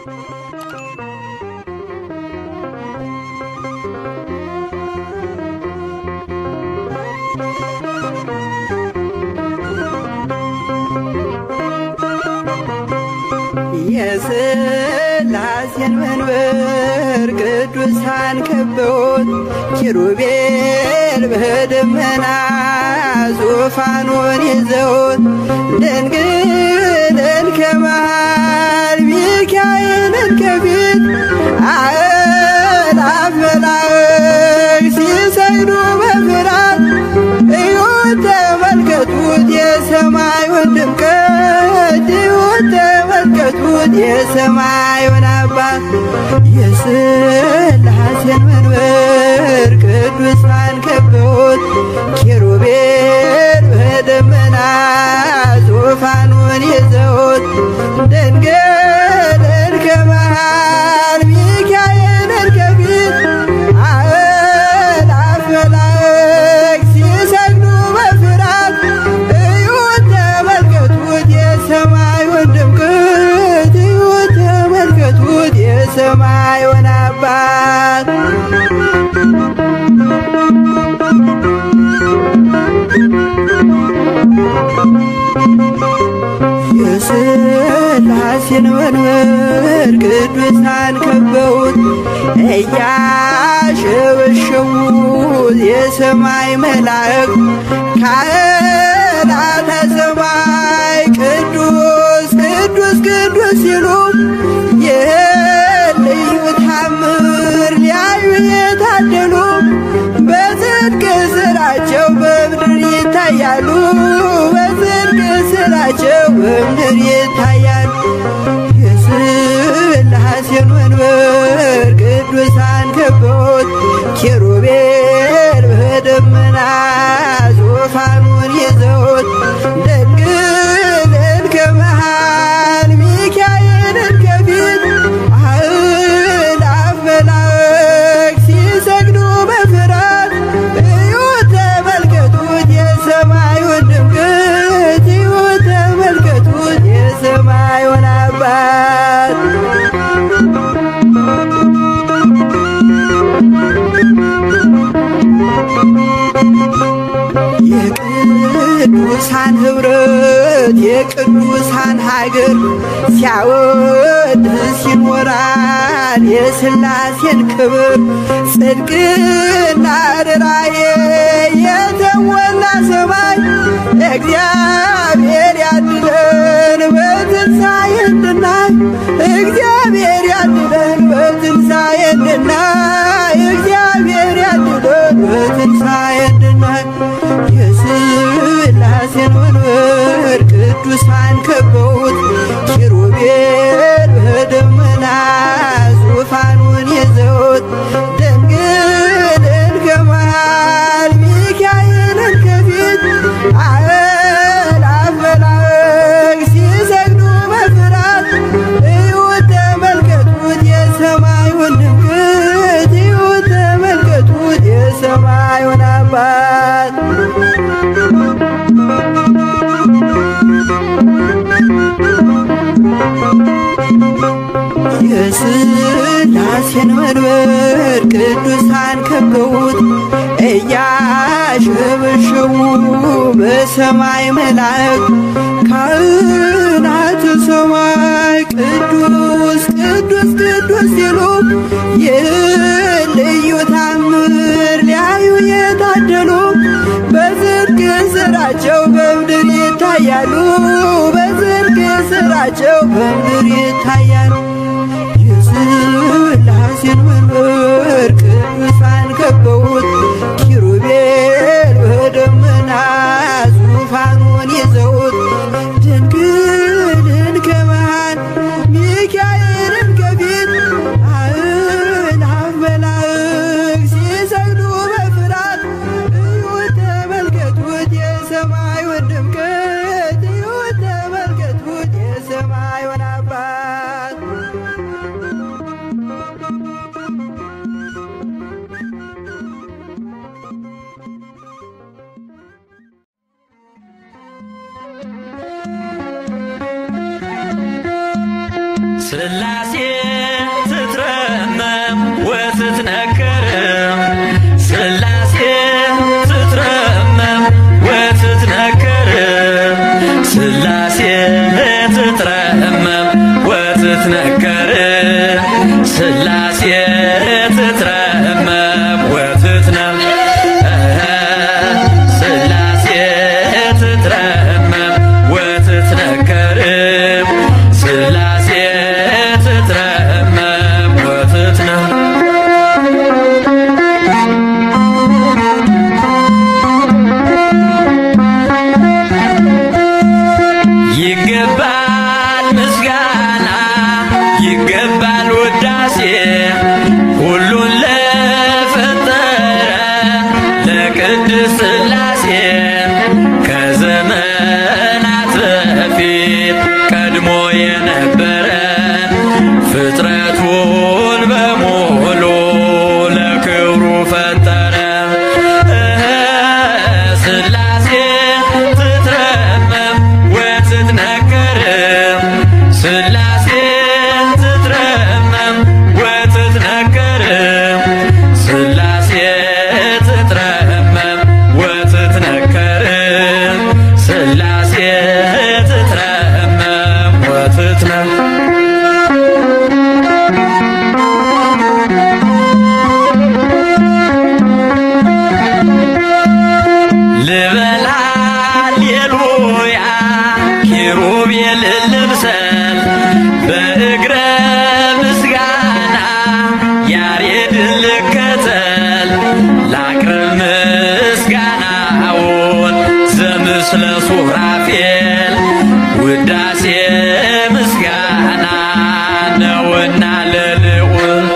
የሥላሴን መንበር ቅዱሳን ከበውት ኪሩቤል በደመና ዙፋኑን ይዘውት ድንግልን ከመሃል ሚካኤልን ከፊት አእላፍ መላእክት ሲሰግዱ በፍርሃት እዩት ተመልከቱት የሰማዩን ድምቀት እዩት ተመልከቱት የሰማዩን አባት የሥላሴን መንበር ቅዱሳን ከበውት ኪሩቤል በደመና ዙፋኑን ይዘውት ድንግልን ከመሃል ሚካኤልን ከፊት አእላፍ መላእክት ሲሰግዱ በፍርሃት እዩት ተመልከቱት የሰማዩን ድምቀት እዩት ተመልከቱት የሰማዩን አባት የሥላሴን መንበር ቅዱሳን ከበውት እያሸበሸቡት የሰማይ መላእክት ካህናተ ሰማይ ቅዱስ ቅዱስ ቅዱስ ሲሉ ይህን ልዩ ታምር ሊያዩ የታደሉ በጽድቅ ስራቸው በምድር ይታያሉ በጽድቅ ስራቸው በምድር ይታያሉ። የሥላሴን መንበር ቅዱሳን ከበውት ኪሩቤል በደመና ዙፋኑን ይዘውት ድንግልን ከመሃል ሚካኤልን ከፊት አእላፍ መላእክት ሲሰግዱ በፍርሃት እዩት ተመልከቱት የሰማዩን ድምቀት እዩት ተመልከቱት የሰማዩን አባት የቅዱሳን ኅብረት የቅዱሳን ሀገር ሲያወድስ ይኖራል የሥላሴን ክብር ጽድቅና ርራዬ የተሞላ ሰማይ እግዚአብሔር ያድለን በትንሣኤ እንድናይ እግዚአብሔር ያድለን በትንሣኤ እንድናይ እግዚአብሔር ያድለን በትንሣኤ እንድናይ የሥላሴን መንበር ቅዱሳን ከበውት ኪሩቤል በደመና ዙፋኑን ይዘውት ድንግልን ከመሃል ሚካኤልን ከፊት አእላፍ መላእክት ሲሰግዱ በፍርሃት እዩት ተመልከቱት የሰማዩን ድምቀት እዩት ተመልከቱት የሰማዩን አባት የሥላሴን መንበር ቅዱሳን ከበውት እያሸበሸቡ በሰማይ መላእክት ካህናተ ሰማይ ቅዱስ ቅዱስ ቅዱስ ሲሉ ይህን ልዩ ታምር ሊያዩ የታደሉ በጽድቅ ስራቸው በምድር ይታያሉ በጽድቅ ስራቸው በምድር ይታያሉ። የሥላሴን መንበር ቅዱሳን ከበውት ኪሩቤል በደመና ዙፋኑን ይዘውት ድንግልን ከመሃል ሚካኤልን ከፊት አእላፍ መላእክት ሲሰግዱ በፍርሃት እዩት ተመልከቱት የሰማዩን ድምቀት እዩት ተመልከቱት የሰማዩን አባት ስላሴ ስላሴ ትትረመም ወትትነከር ስላሴ ትትረመም ወትትነም ስላሴ ትትረመም ወትትነከር ስላሴ ትትረመም ወትትነም ይገባል ምስጋና ይገባል ውዳሴ ሁሉን ለፈጠረ ለቅድስት ሥላሴ ከዘመናት በፊት ቀድሞ የነበረ ፍጥረቱን በሙሉ ለክብሩ ፈጠረ ስላሴ ትትረመም ወትትነከር ስላሴ ትትረመም ወትትነከር ስላሴ ትትረመም ወትትነከር ስላሴ ትትረመም ወትትነም ልበላ ሌሉያ ኪሩቤል ልብሰል በእግረ ምስጋና ያሬድን ልከተል ላቅርብ ምስጋናውን ዘምስለ ሱራፌል ውዳሴ ምስጋና ነውና ለልዑል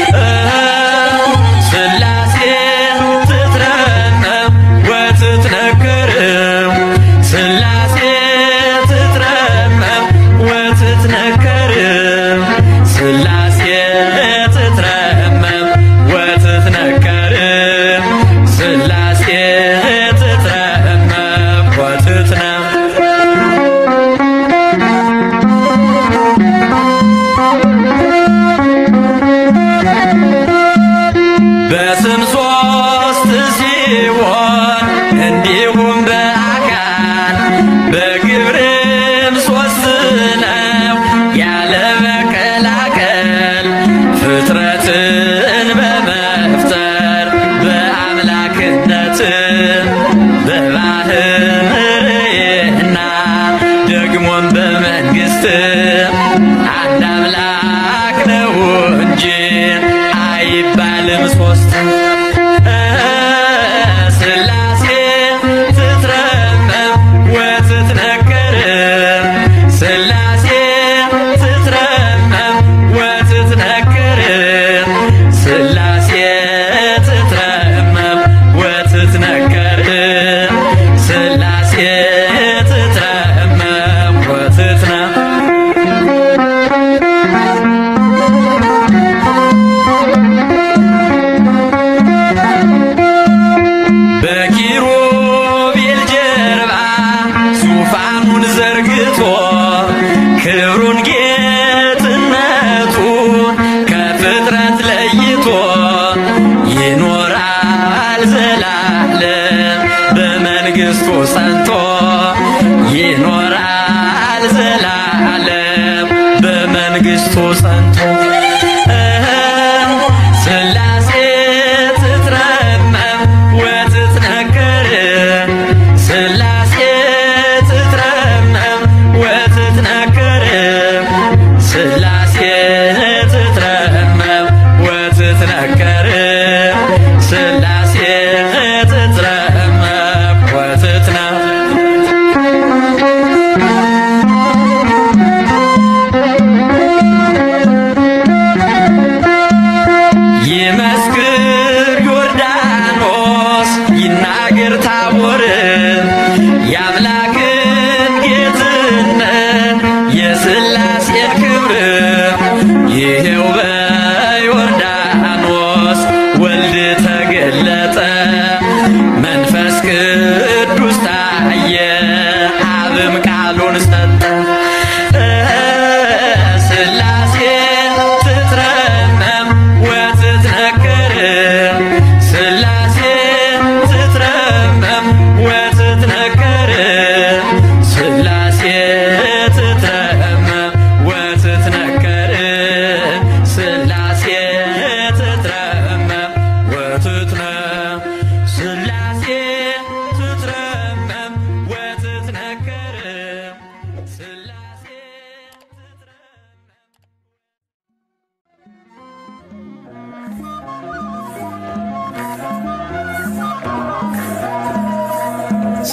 ስላሴ ትትረመም ወትትነክር ስላሴ ትትረመም ወትትነከር ስላሴ ትትረመም ወትትነከር ስላሴ ትትረመም ወትትነም በስም ሶስት ሲሆን እንዲሁም በአካል በግብርም ሶስት ነው ያለ መቀላቀል ፍጥረትን በመፍጠር በአምላክነት በባህርና ደግሞም በመንግስት አንድ አምላክ ነው እንጂ አይባልም ሶስት ስላሴ ትትረመም ወትትነከር ስላሴ ትትረመም ወትትነከር ስላሴ ትትረመም ወትትነከር ስላሴ ትትረመም ወትትነም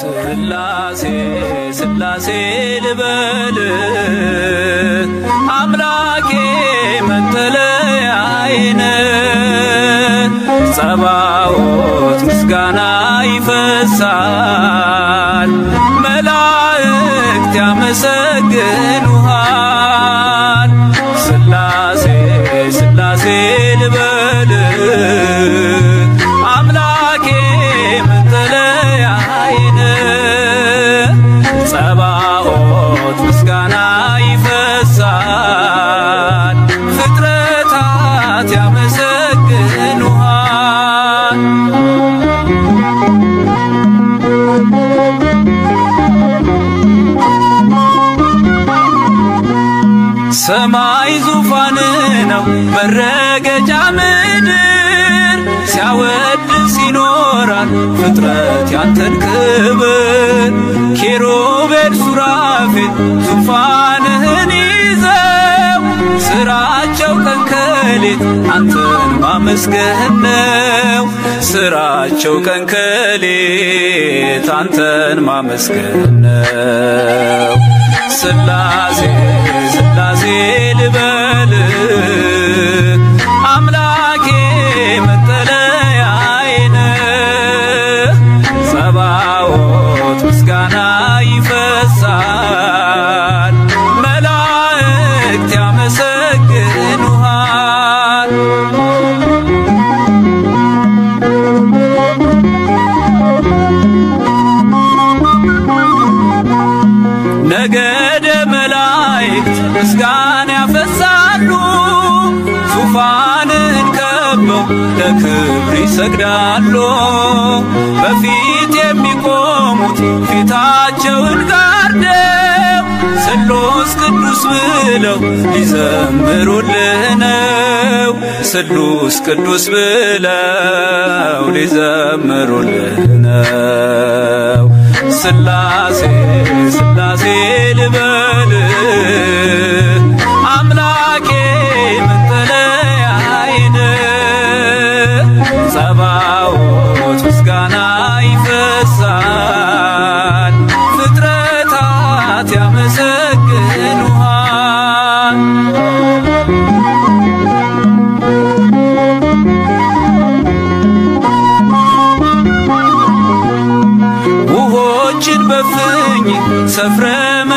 ስላሴ ስላሴ ልበል አምላኬ መጠለያዬን ጸባዖት ምስጋና ይፈሳል መላእክት ያመሰግኑሃል ስላሴ ስላሴ ልበል አምላኬ መጠለያዬን ጸባዖት ምስጋና ይፈሳል ፍጥረታት ያመሰግኑሃል ሰማይ ዙፋን ነው መረገጫ ምድር ሲያወድስ ይኖራል ፍጥረት ያንተን ክብር ኪሩቤል ሱራፌል ዙፋንህን ይዘው ስራቸው ቀን ከሌት አንተን ማመስገን ነው ስራቸው ቀን ከሌት አንተን ማመስገን ነው ስላሴ ስላሴ ልበል አምላኬ መጠለያዬን ጸባዖት ምስጋና ይፈሳል መላእክት ያመሰግኑሃል ነገደ መላእክት ምስጋና ያፈሳሉ ዙፋንን ከበው ለክብር ይሰግዳሉ በፊት የሚቆሙት ፊታቸውን ጋርደው ስሉስ ቅዱስ ብለው ሊዘምሩልህ ነው ስሉስ ቅዱስ ብለው ሊዘምሩልህ ነው ስላሴ ስላሴ ልበል አምላኬ መጠለያዬን ጸባዖት ምስጋና ይፈሳል ፍጥረታት ያመሰግኑሃል ውሆችን በፍኝ ሰፍረ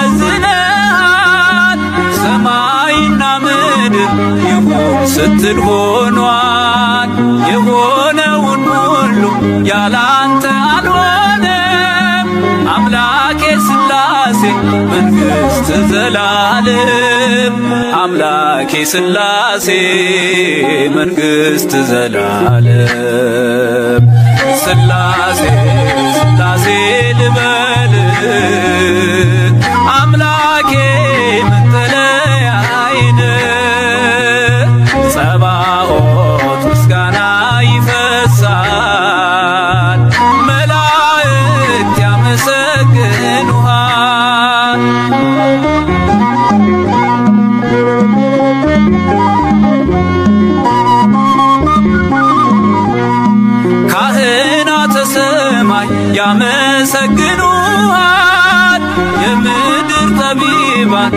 መዝነሃል ሰማይና ምድር ይሁን ስትል ሆኗል የሆነውን ሁሉ ያላንተ አልሆነም አምላኬ ስላሴ መንግሥት ዘላለም አምላኬ ስላሴ መንግሥት ዘላለም ስላሴ ስላሴ ልበል አምላኬ መጠለያዬን ጸባዖት ምስጋና ይፈሳል መላእክት ያመሰግኑሃል ካህናተ ሰማይ ያመሰግኑሃል የምድር ጠቢባን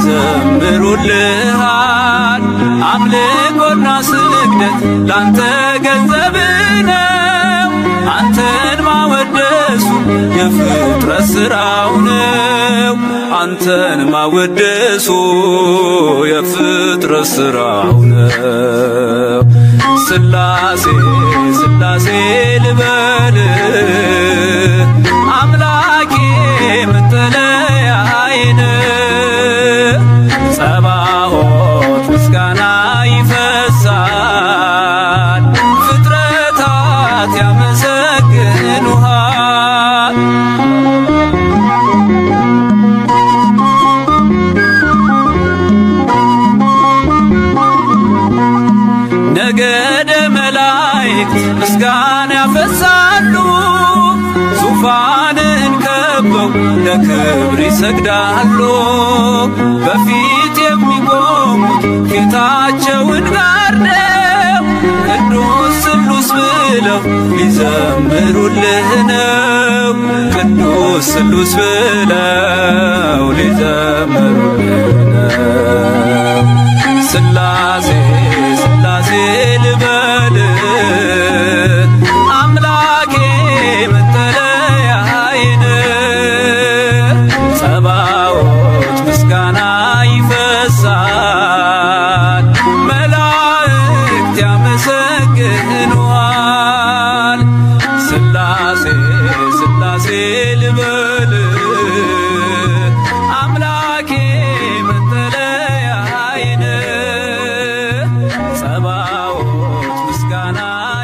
ይዘምሩልሃል አምልኮና ስግደት ላንተ ገንዘብ ነው አንተን ማወደሱ የፍጥረት ሥራው ነው አንተን ማወደሱ የፍጥረት ሥራው ነው ስላሴ ስላሴ ልበል አምላኬ መጠለያዬን ጸባዖት ምስጋና ይፈሳል ፍጥረታት ያመሰግኑሃል ነገደ መላእክት ምስጋና ያፈሳሉ ዙፋንን ከበው ለክብር ይሰግዳሉ በፊት የሚቆሙት ፊታቸውን ጋርደው ቅዱስ ስሉስ ብለው ሊዘምሩልህ ነው። ቅዱስ ስሉስ ብለው ሊዘምሩልህ ነው። ስላሴ ስላሴ ልበል አምላኬ መጠለያዬን ጸባዖት ምስጋና ይፈሳል መላእክት ያመሰግኑሃል ስላሴ ስላሴ ልበል አምላኬ መጠለያዬን ጸባዖት ምስጋና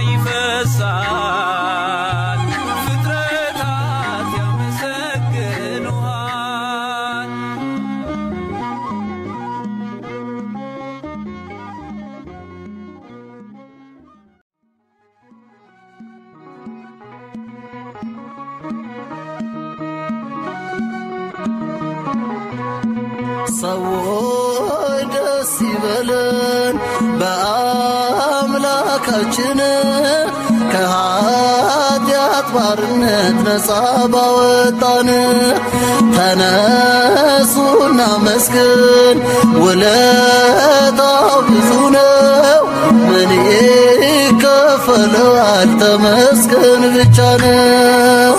ይፈሳል ፍጥረታት ያመሰግኑሃል ሰዎች ደስ ይበለን በአምላካችን ከኃጢአት ባርነት ነፃ ባወጣን። ተነሱና መስግን ውለታው ብዙ ነው። ምን ይከፈለዋል? ተመስገን ብቻ ነው።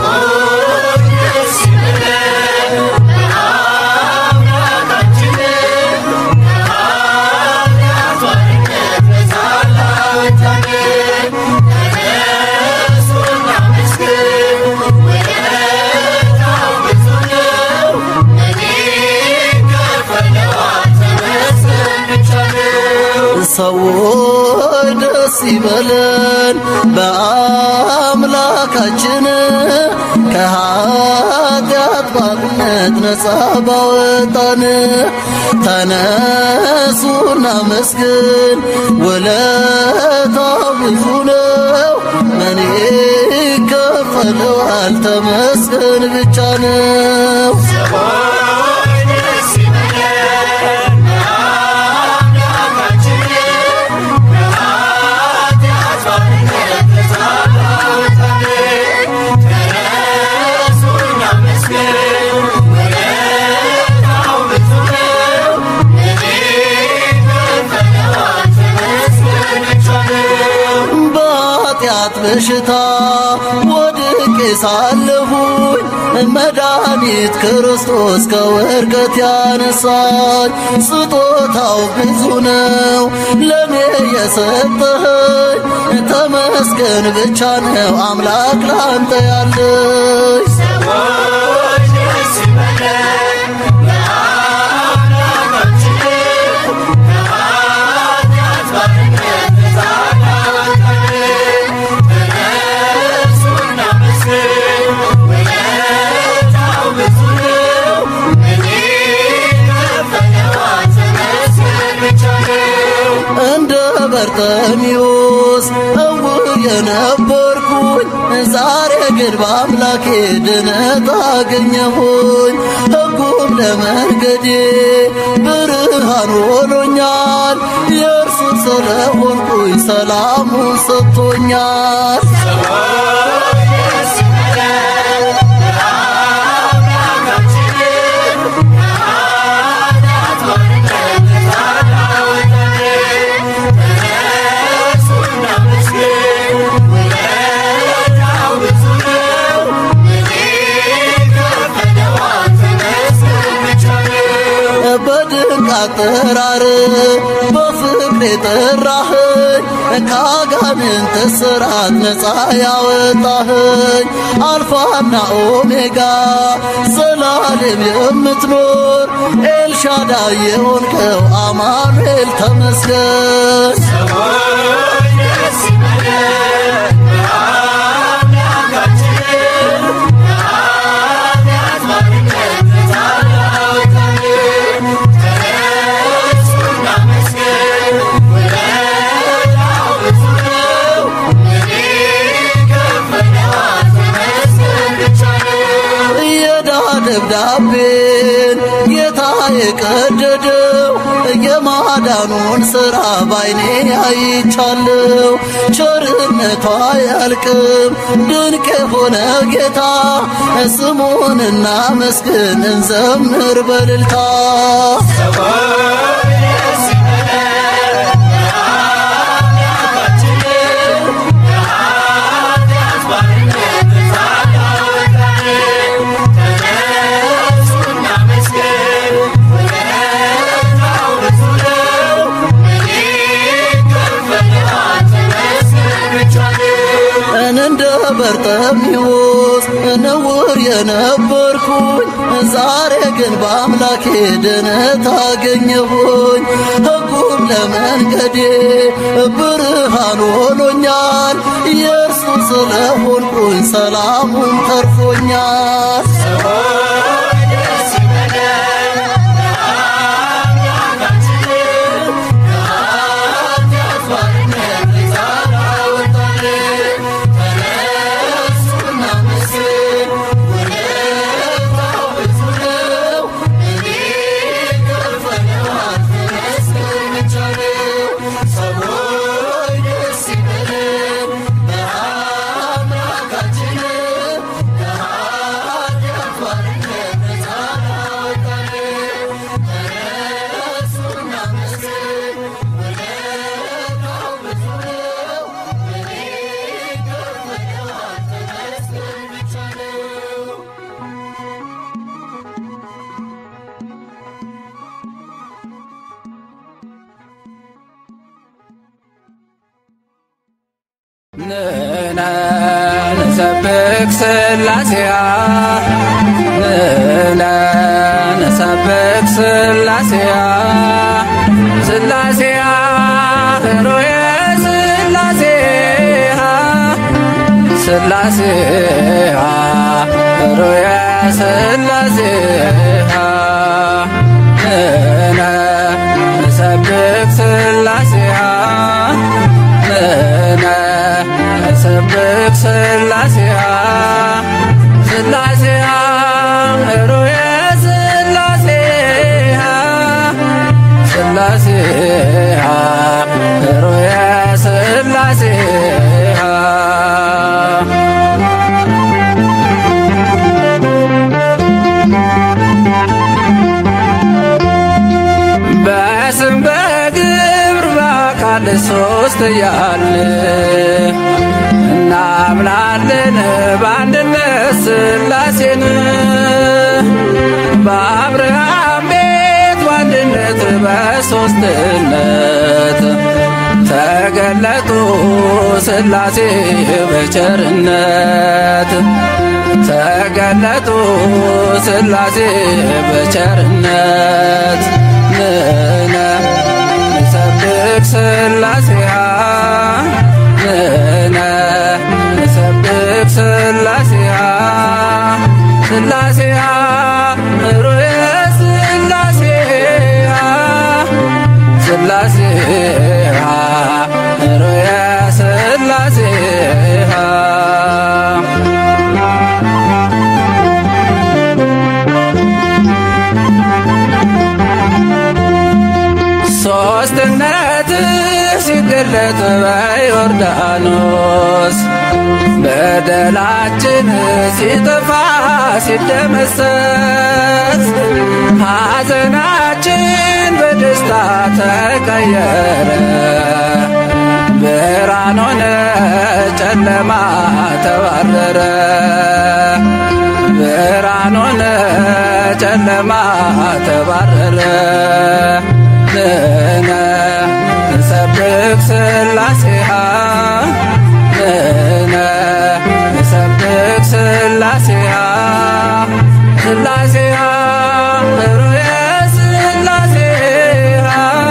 ሰዎች ደስ ይበለን በአምላካችን ከኃጢአት ባርነት ነፃ ባወጣን። ተነሱና መስግን ውለታው ብዙ ነው። ምን ይከፈለዋል? ተመስገን ብቻ ነው። በኃጢአት በሽታ ወድቄ ሳለሁኝ መድኃኒት ክርስቶስ ከውድቀት ያነሳኝ ስጦታው ብዙ ነው ለእኔ የሰጠኸኝ ተመስገን ብቻ ነው አምላክ ላንተ ያለኝ እንደ በርጠሚዎስ እውር የነበርኩኝ ዛሬ ግን በአምላኬ ድነት አገኘሁኝ። ሕጉም ለመንገዴ ብርሃን ሆኖኛል። የእርሱ ስለሆንኩኝ ሰላሙን ሰጥቶኛል። በድንቅ አጠራር በፍቅር የጠራኸኝ ከአጋንንት ስራት ነፃ ያወጣኸኝ አልፋና ኦሜጋ ዘላለም የምትኖር ኤልሻዳይ የሆንከው አማኑኤል ተመስገን። የዕዳ ደብዳቤን ጌታ የቀደደው የማዳኑን ሥራ ባይኔ አይቻለሁ። ቸርነቷ አያልቅም ድንቅ የሆነ ጌታ ስሙን እናመስግን እንዘምር በልልታ እንደ በርጤሜዎስ ንውር የነበርኩኝ ዛሬ ግን በአምላኬ ድነት አገኘሁኝ። ሕጉም ለመንገዴ ብርሃን ሆኖኛል። የእርሱ ስለሆንኩኝ ሰላሙን ተርፎኛል። ንነ ንሰብክ ስላሴያ ንነ ንሰብክ ስላሴያ ስላሴያ ህሮየ ስላሴያ ስላሴያ ህሮየ ስላሴያ ንነ ንሰብክ ስላሴያ ንነ ንሰብክ ስላሴያ ስላሴያ ህሩየ ስላሴያ ስላሴያ ህሩየ ስላሴያ በስም በግብር በአካል ሶስት እያልን እናምናለን በአንድነት ስላሴን በአብርሃም ቤት በአንድነት በሶስትነት ተገለጡ ስላሴ በቸርነት ተገለጡ ስላሴ በቸርነት ንነ ንሰብክ ስላሴያ ንነ ንሰብክ ስላሴያ ስላሴያ ሩየ ስላሴያ ስላሴያ ሩየ ስላሴያ ሶስትነት ሲገለጥ በዮርዳኖስ በደላችን ሲጠፋ ሲደመሰስ ሐዘናችን በደስታ ተቀየረ ብርሃን ሆነ ጨለማ ተባረረ ብርሃን ሆነ ጨለማ ተባረረ ንነ ንሰብክ ስላሴሃ ንነ ንሰብክ ስላሴሃ ስላሴሃ ሩየ ስላሴሃ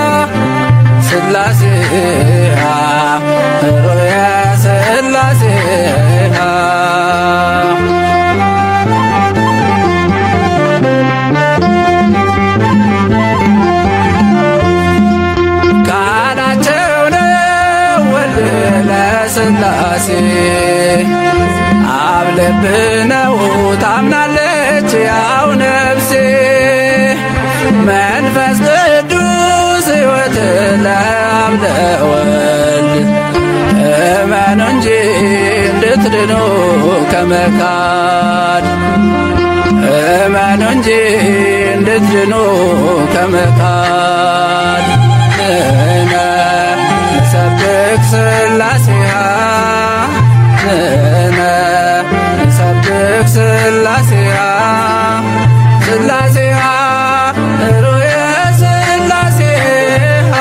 ስላሴሃ ሩየ ስላሴሃ ቃላቸው ነው ወልድ ለስላሴ አብ ልብ ነው ታምናለች ያው ነፍሴ መንፈስ ቅዱስ ለአብ ለወልድ እመኑ እንጂ እንድትድኑ ከመካድ እመኑ እንጂ እንድትድኑ ከመካድ ንሕነ ንሰብክ ሥላሴሃ ንሕነ ንሰብክ ሥላሴሃ ሥላሴሃ ሩየ ሥላሴሃ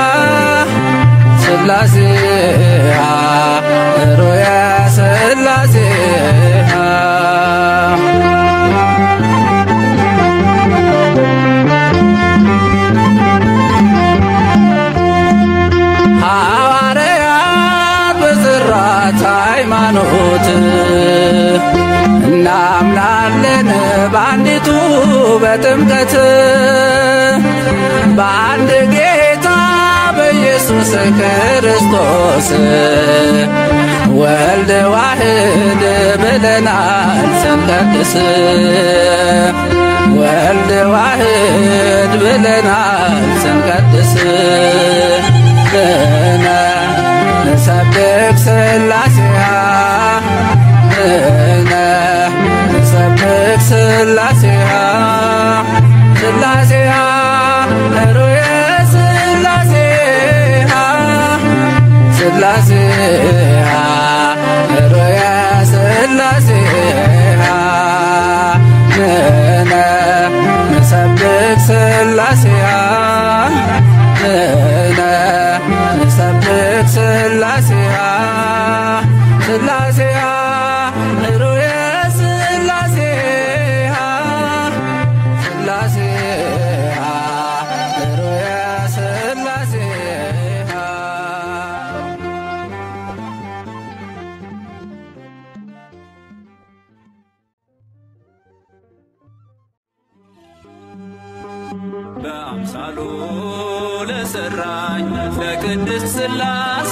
ሥላሴሃ ሩየ ሥላሴሃ ሐዋርያት በጽራት ሃይማኖት እናምናለን በአንዲቱ በጥምቀት በአንድ ጌታ በኢየሱስ ክርስቶስ ወልድ ዋህድ ብለናል ስንቀድስ ወልድ ዋህድ ብለናል ስንቀድስ ንሕነ ንሰብክ ሥላሴሃ ንሕነ ንሰብክ ሥላሴሃ ሥላሴሃ ሩየ ሥላሴሃ ሥላሴሃ ሩየ ሥላሴሃ ንሕነ ንሰብክ ሥላሴሃ ንሕነ ንሰብክ ሥላሴሃ ሥላሴሃ ሩየ ሥላሴሃ ሥላሴሃ ሩየ ሥላሴሃ በአምሳሉ ለሰራኝ ለቅድስት ሥላሴ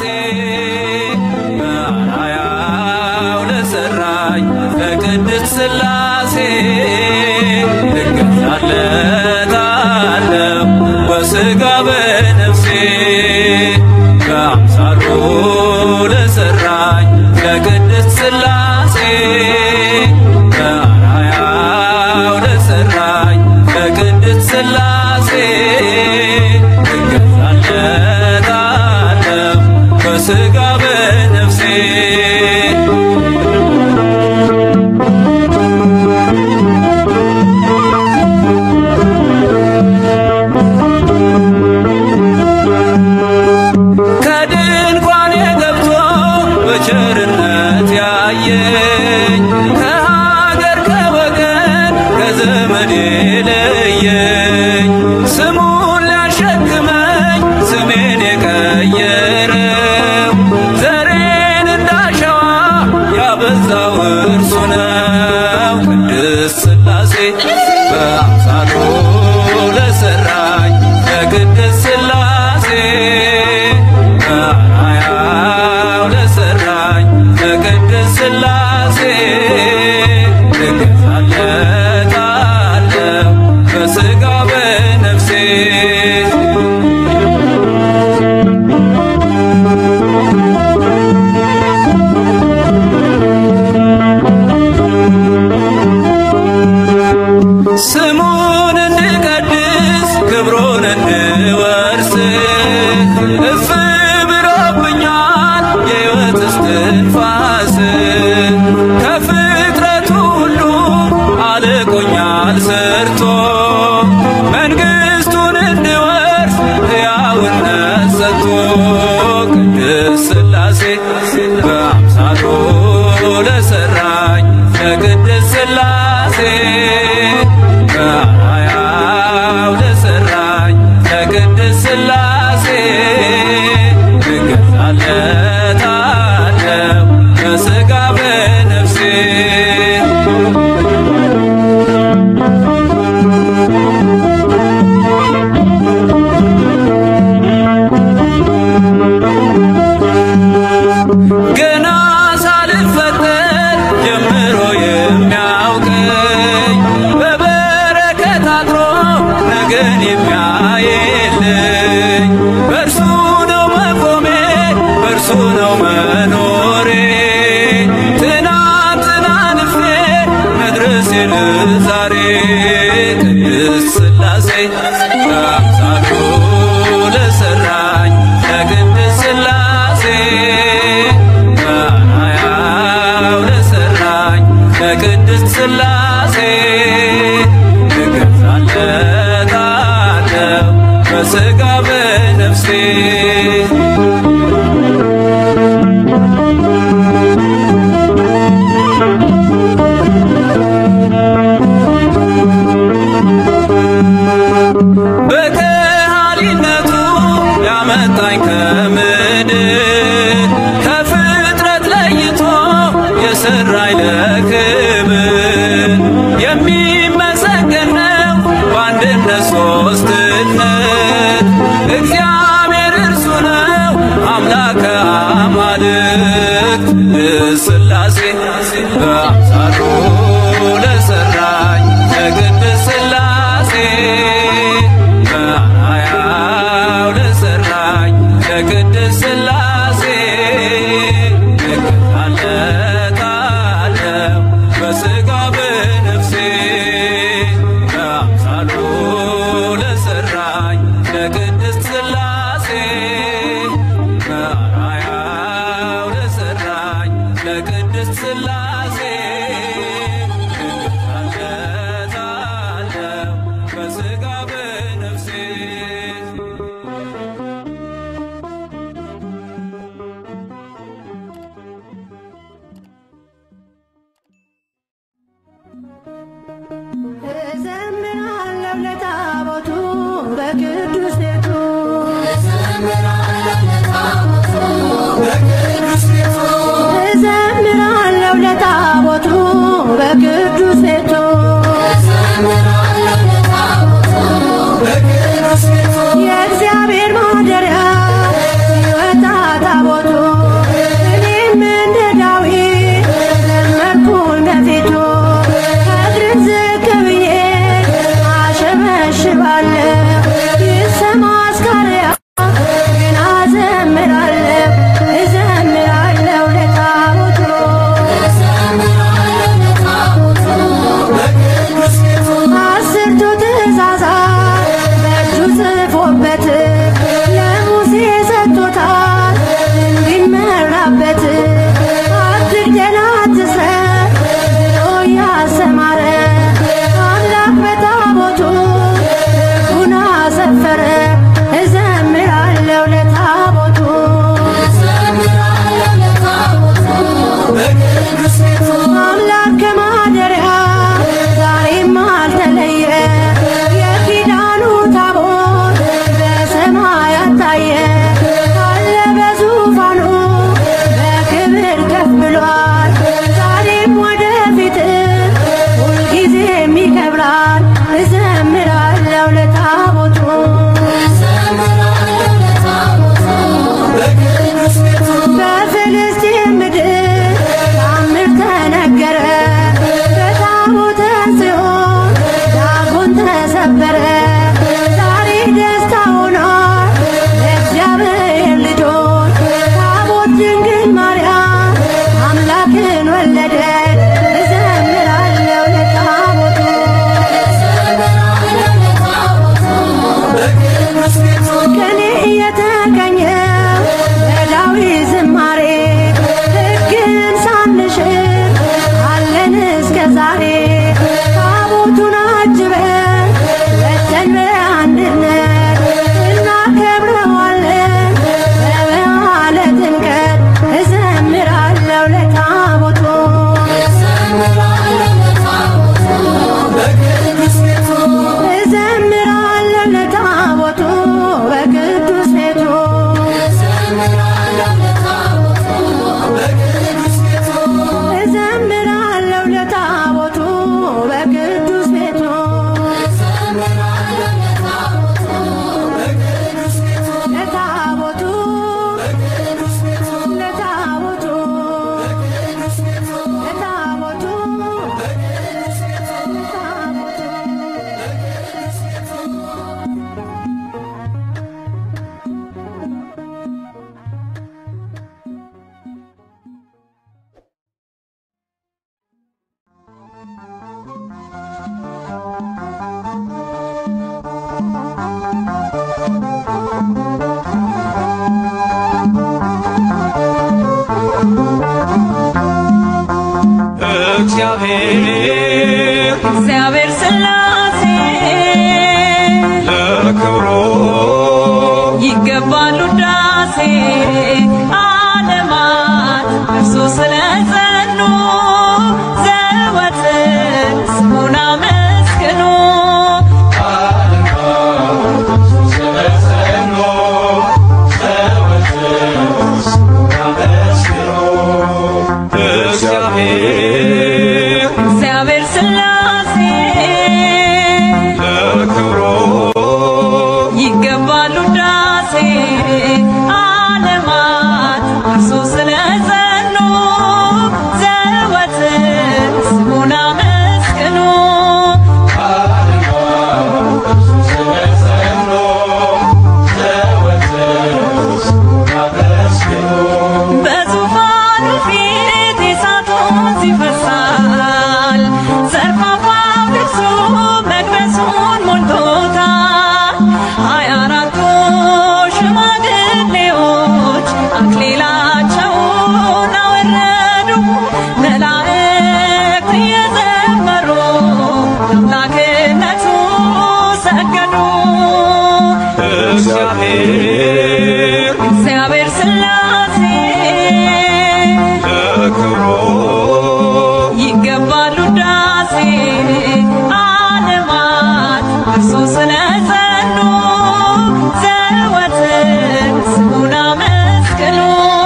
በአርአያው ለሰራኝ ለቅድስት ሥላሴ እገዛለታለሁ በሥጋ በነፍሴ በአምሳሉ ለሰራኝ ለቅድስት ሥላሴ በአርአያው ለሰራኝ ለቅድስት ሥላሴ እገዛለታለሁ በሥጋ በነፍሴ ከድንኳኔ ገብቶ በቸርነት ያየኝ ከሀገር ከወገን ከዘመድ ለየኝ ስሙን ሊያሸክመኝ ስሜን የቀየረው ዘሬን እንዳሸዋ ያበዛው እርሱ ነው ቅድስት ሥላሴ በአምሳሉ ለሰራኝ ለቅድስት ሥላሴ በአርአያው ለሰራኝ ለቅድስት ሥላሴ እገዛለታለሁ በሥጋ በነፍሴ ስሙን እንድቀድስ ክብሩን እንድወርስ እፍ ብሎብኛል የሕይወት እስትንፋስ ከፍጥረቱ ሁሉ አልቆኛል ሰርቶ መንግሥቱን እንድወርስ ሕያውነት ሰጥቶ ቅድስት ሥላሴ በአምሳሉ ለሰራኝ ለቅድስት ሥላሴ በአርአያው ለሰራኝ ለቅድስት ሥላሴ እገዛለታለሁ በሥጋ በነፍሴ ገና ሳልፈጠር ጀምሮ የሚያውቀኝ በበረከት አድሮ ነገን የሚያየልኝ በእርሱ ነው መቆሜ እርሱ ነው መኖሬ ትናንትና ንፌ መድረሴን ዛሬ ቅድስት ሥላሴ በአምሳሉ ለሠራኝ ለቅድስት ሥላሴ በአርአያው ለሠራኝ ለቅድስት ሥላሴ እገዛለታለሁ በሥጋ በነፍሴ በከሃሊነቱ ያመጣኝ ከምድር ከፍጥረት ለይቶ የሰራኝ ለክብር የሚመሰገን ነው በአንድነት ሦስትነት እግዚአብሔር እርሱ ነው አምላከ አማልክት ሥላሴ በአምሳሉ ለሠራኝ ለቅድስት ሥላሴ በአርአያው ለሠራኝ ለቅድስት ሥላሴ እገዛለታለሁ በሥጋ በነፍሴ በአምሳሉ ለሠራኝ ለቅድስት ሥላሴ በአርአያው ለሠራኝ ለቅድስት ሥላሴ እገዛለታለሁ በሥጋ በነፍሴ እዘምራለሁ ለታቦቱ በቅዱስ ቤቱ እዘምራለሁ ለታቦቱ በቅዱስ ቤቱ የእግዚአብሔር ማደሪያ ሲወጣ ታቦቱ እኔም እንደ ዳዊት ዘመርኩኝ በፊቱ እግርን ዝቅ ብዬ አሸበሽባለሁ ይሰማ አስካሪያ ግን አዘምራለሁ እዘምራለሁ ለታቦቱ አስርቱ ትእዛዛት በእጁ ጽፎበት ለሙሴ ሰጥቶታል እንዲመራበት አትግደል አትስረቅ ብሎ ያሰማረ አምላክ በታቦቱ ሕጉን አሰፈረ እዘምራለሁ ለታቦቱ አምላክ ከማደሪያ ዛሬም አልተለየ የኪዳኑ ታቦት በሰማያት ታየ አለ በዙፋኑ በክብር ከፍ ብሏል ዛሬም ወደፊት ሁልጊዜም ይከብራል እዘምራለሁ ለታቦቱ በፍልስጤም ምድር ታምር ተነገረ በታቦተ ጽዮን ዳጎን ተሰበረ ዛሬ ደስታ ሆኗል ለእግዚአብሔር ልጆች ታቦት ድንግል ማርያም አምላክን ወለደ እዘምራለሁ ለታቦቱ ከኔ እየተገኘ በዳዊት ዝማሬ ሥላሴ ለክብሩ ይገባሉ ዳሴ ዓለማት እርሱ ስለጸኑ ዘወትር ስሙን አመስግኑ እግዚአብሔር እግዚአብሔር ሥላሴ ለክብሩ ይገባሉ ዳሴ ዓለማት እርሱ ስለጸኑ ዘወትር ስሙን አመስግኑ በዙፋኑ ፊት የእሳቱን ይፈሳል ዘርፋፋው ልብሱ መቅደሱን ሞልቶታል ሀያ አራቱ ሽማግሌዎች አክሊላቸውን አወረዱ መላእክት እየዘመሩ ለአምላክነቱ ሰገዱ እግዚአብሔር እግዚአብሔር ሥላሴ ለክብሩ ይገባሉ ዳሴ ዓለማት እርሱ ስለጸኑ ዘወትር ስሙን አመስግኑ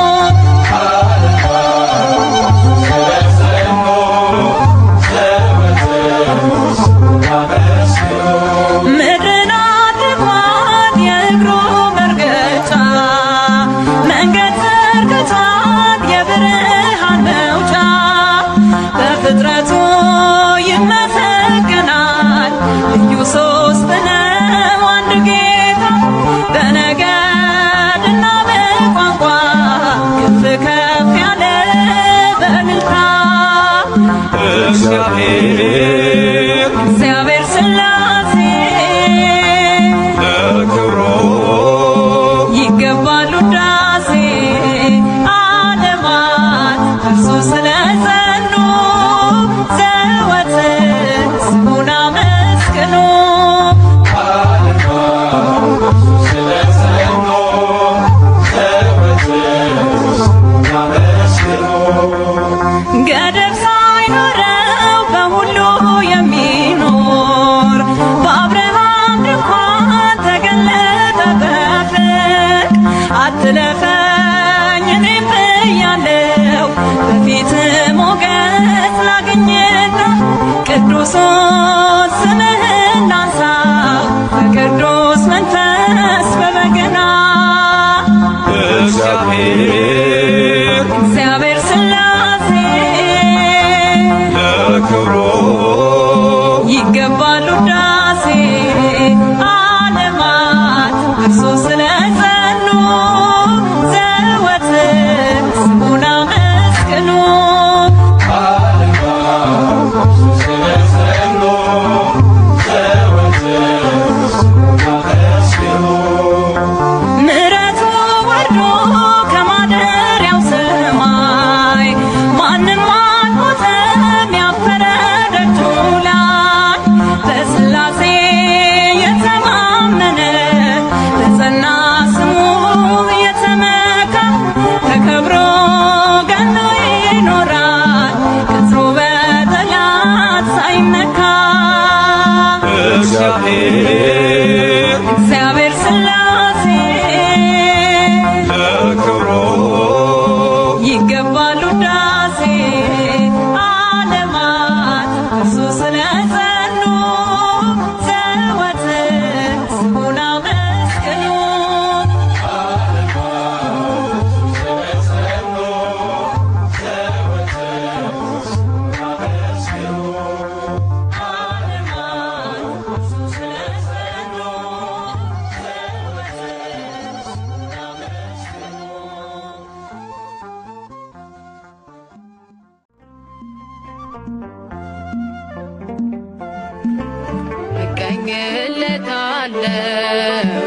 ምድርን አድርጓት የእግሩ መርገጫ መንገድ ዘርግቷት የብርሃን መውጫ በፍጥረቱ ይመሰገናል ልዩ ሶስት ነው አንድ ጌታ በነገድና በቋንቋ ከፍ ከፍ ያለ በእልልታ እግዚአብሔር እግዚአብሔር ሥላሴ ለክብሩ ይገባሉ ዳሴ ዓለማት እርሱ ስለጸኑ ዘወትር ስሙን አመስግኑ ገደብ ሳይኖረው በሁሉ የሚኖር በአብርሃም ድንኳን ተገለጠ በፍቅር አትለፈኝ እኔም ብያለው በፊት ሞገስ ላግኝና ቅዱሱን ስምህን ላንሳው በቅዱስ መንፈስ በበገና እግዚአብሔር እግዚአብሔር ሥላሴ ለክብሩ ይገባሉ ዳሴ ዓለማት እርሱ ስለጸኑ ዘወትር ስሙን አመስግኑ ምሕረቱ ወርዶ ከማደሪያው ሰማይ ማንም አልሞተም ያፈረ ደጁ ላይ በሥላሴ የተማመነ በጸና ስሙ የተመካ ተከብሮ ገኖ ይኖራል ቅጥሩ በጠላት ሳይነካ እግዚአብሔር እግዚአብሔር ሥላሴ ለክብሩ ይገባሉ ዳሴ ዓለማት እርሱ ስለጸኑ ዘወትር ስሙን አመስግኑ ዓለማት እርሱ ስለጸኑ ዘወትር ስሙን አመስግኑ እቀኝለታለው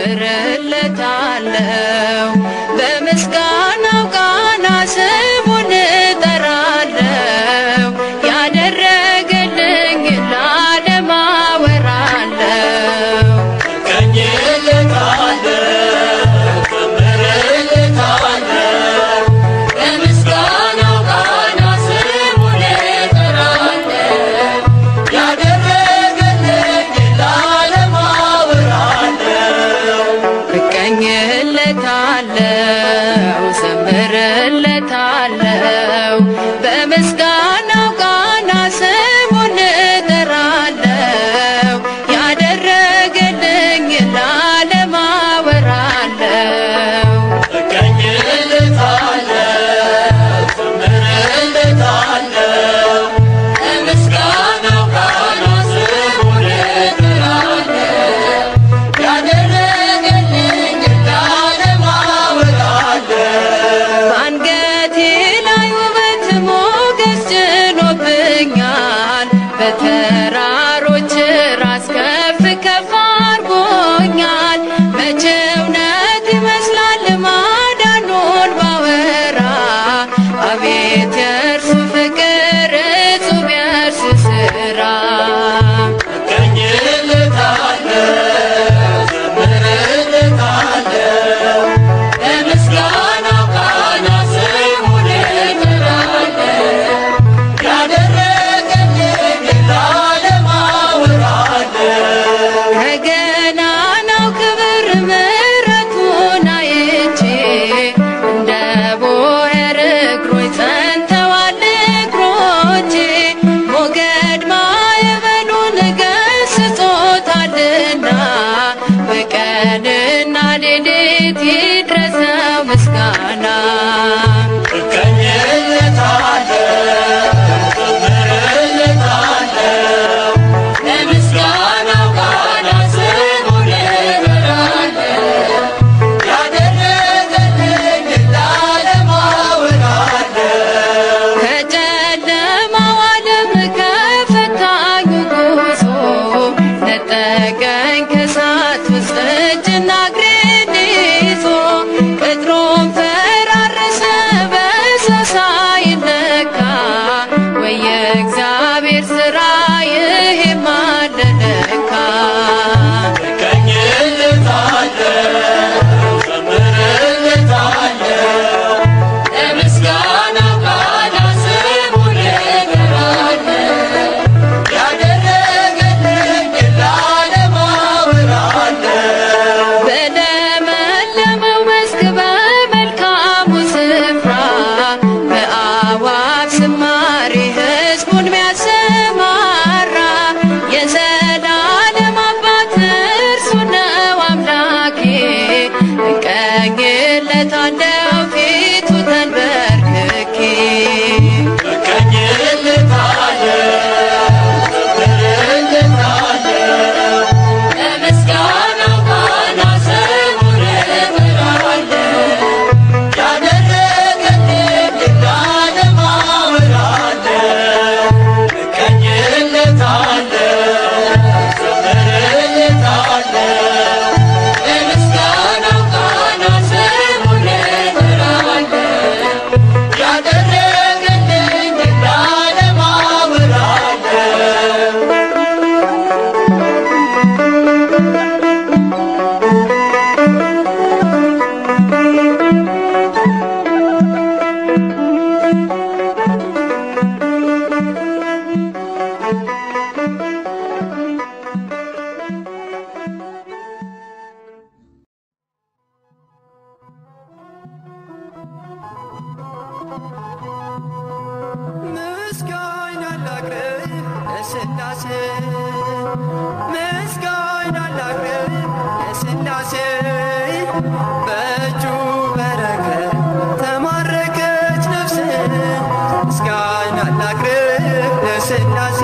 ዘምርለታለው በምስጋናው ቃና ስሙን እጠራለው ያደረገልኝ ለዓለም እጅና እግሬን ይዞ ቅጥሩን ፈራረሰ በሰው ሳይነካ ወይ የእግዚአብሔር ሥራ ይሄማ አለ ለካ ለምስጋና ቃል ስሙን እጠራለሁ በለመለመው መስክ በመልካሙ ስፍራ በአዋብ ዝማሬ ሕዝቡን ሚያሰማራ የዘላለም አባት እርሱ ነው አምላኬ እቀኝለታለሁ ፊቱ ተንበርክኬ ለምስጋናው ቃና ስሙን እጠራለሁ ለምስጋናው ቃና ስሙን እጠራለሁ ምስጋና ላቅርብ ለሥላሴ ምስጋና ላቅርብ ለሥላሴ በእጁ በረከት ተማረከች ነፍሴ ምስጋና ላቅርብ ለሥላሴ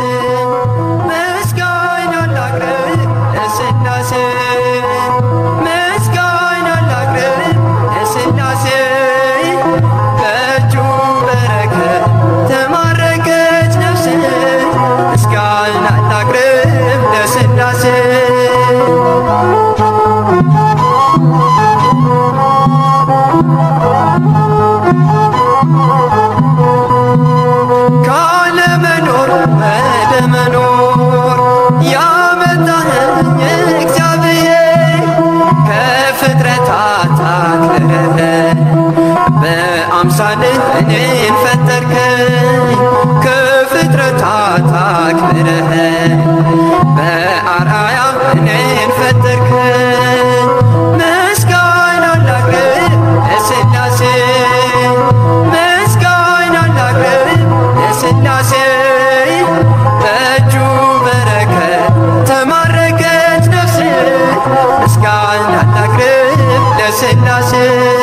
ምስጋና ላቅርብ ለሥላሴ ምስጋና ላቅርብ ለሥላሴ በእጁ በረከት ተማረከች ነፍሴ ምስጋና ላቅርብ ለሥላሴ ካለመኖር ወደ መኖር ያመጣኸኝ እግዚአብሔር ከፍጥረታት አክብረህ በአምሳልህ እኔን ፈጠርከኝ ከፍጥረታት አክብረህ በአርአያ እኔን ፈጠርከኝ ምስጋና ላቅርብ ለሥላሴ ምስጋና ላቅርብ ለሥላሴ በእጁ በረከት ተማረከች ነፍሴ ምስጋና ላቅርብ ለሥላሴ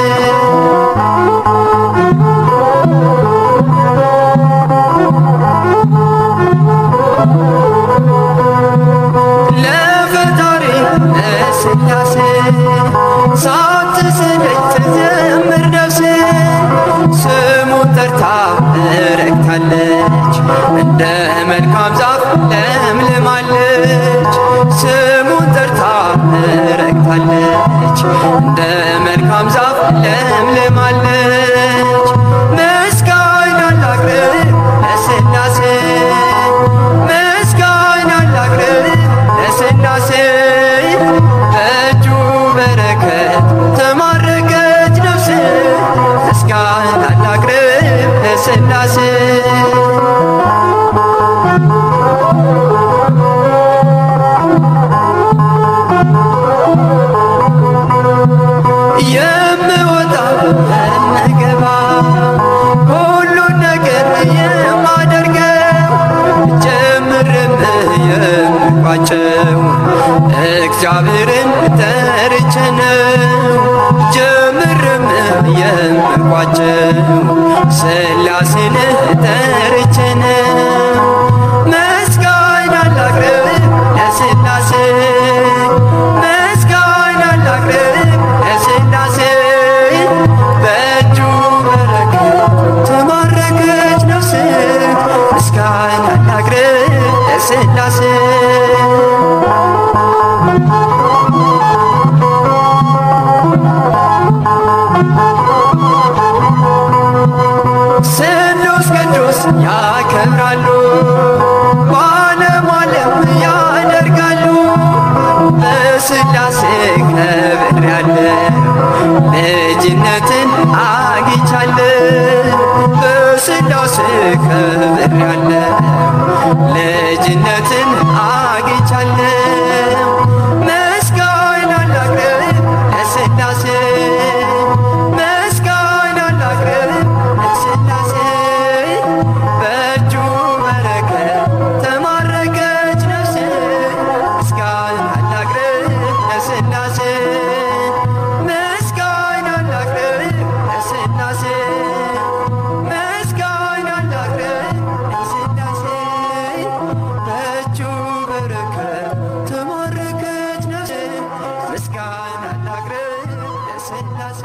ለፈጣሪ ለሥላሴ ሳትሰለች ትዘምር ነፍሴ ስሙን ጠርታ ረግታለች እንደ መልካም ዛፍ ለምልማለች ስሙን ጠርታ ረግታለች እንደ መልካም ዛፍ ለምልማለች ምስጋና ላቅርብ ለሥላሴ ምስጋና ላቅርብ ለሥላሴ በእጁ በረከት ተማረከች ነፍሴ ምስጋና ላቅርብ ለሥላሴ የምወጣ የምገባ ሁሉን ነገር የማደርገው ጀምርም የምቋጨው እግዚአብሔርን ጠርቼ ነው። ጀምርም የምቋጨው ሥላሴን ጠርቼ ነው። ምስጋና ላቅርብ ለሥላሴ ምስጋና ላቅርብ ለሥላሴ በእጁ በረከት ተማረከች ነፍሴ ምስጋና ላቅርብ ለሥላሴ ዲያብሎስ ያከብራሉ በዓለም ዓለም ያደርጋሉ በስላሴ ከብሬያለሁ ልጅነትን አግኝቻለሁ በስላሴ ከብሬያለሁ ልጅነትን አግኝቻለሁ ምስጋና ላቅርብ ለስላሴ ምስጋና ላቅርብ ለስላሴ በእጁ በረከት ተማረከች ነፍሴ ምስጋና ላቅርብ ለስላሴ ምስጋና ላቅርብ ለስላሴ ምስጋና ላቅርብ ለስላሴ በእጁ በረከት ተማረከች ነፍሴ ምስጋና ላቅርብ ለስላሴ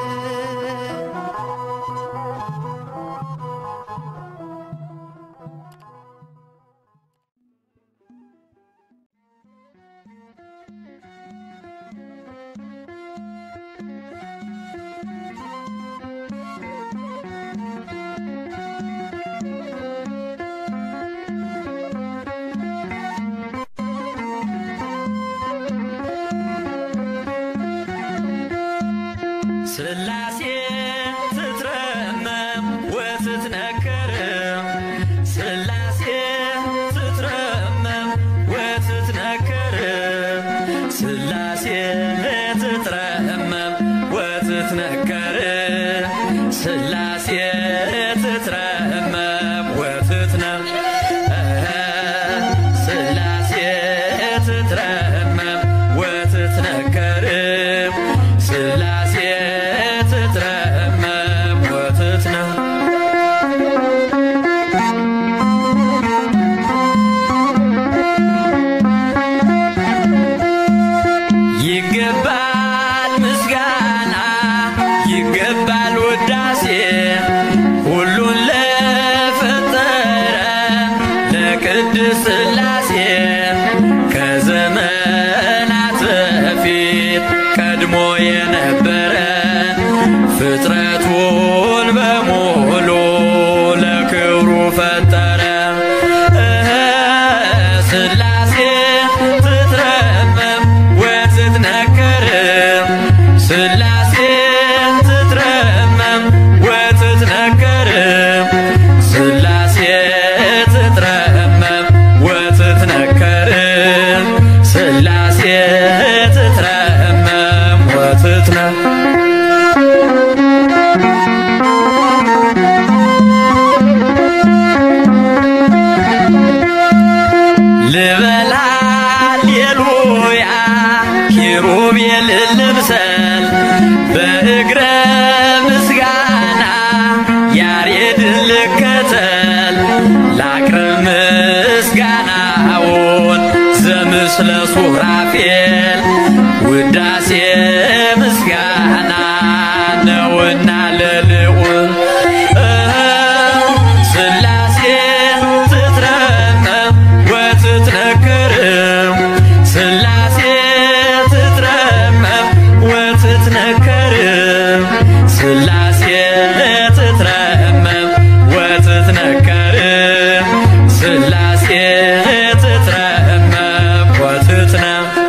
ስላሴ ትትረመም ወትትነከር ስላሴ ትትረመም ወትትነከር ስላሴ ትትረመም ወትትነከር ስላሴ ትትረመም ወትትነ ስላሴ ትትረመም ወትትነከር ስላሴ ትትረመም ወትትነ ይገባል ምስጋና ይገባል ውዳሴ ሁሉን ለፈጠረ ለቅድስ ስላሴ ከዘመናት በፊት ቀድሞ የነበረ ፍጥረቱን በሙሉ ለክብሩ ፈጠረ እህ ስላሴ ትትረመም ወትትነከር ስላሴ ትትረመም ወትትነከር ስላሴ ትትረመም ወትትነከር ስላሴ ትትረመም ወትትነ ልበላ ሌሉያ ኪሩቤል ልምሰል በእግረ ምስጋና ያሬድን ልከተል ላቅርብ ምስጋናውን ዘምስለ ሱራፌል ውዳሴ ምስጋና ነውና ለልዑል ስላሴ ትትረመም ወትትነክር ስላሴ ትትረመም ወትትነከር ስላሴ ትትረመም ወትትነከር ስላሴ ትትረመም ወትትነ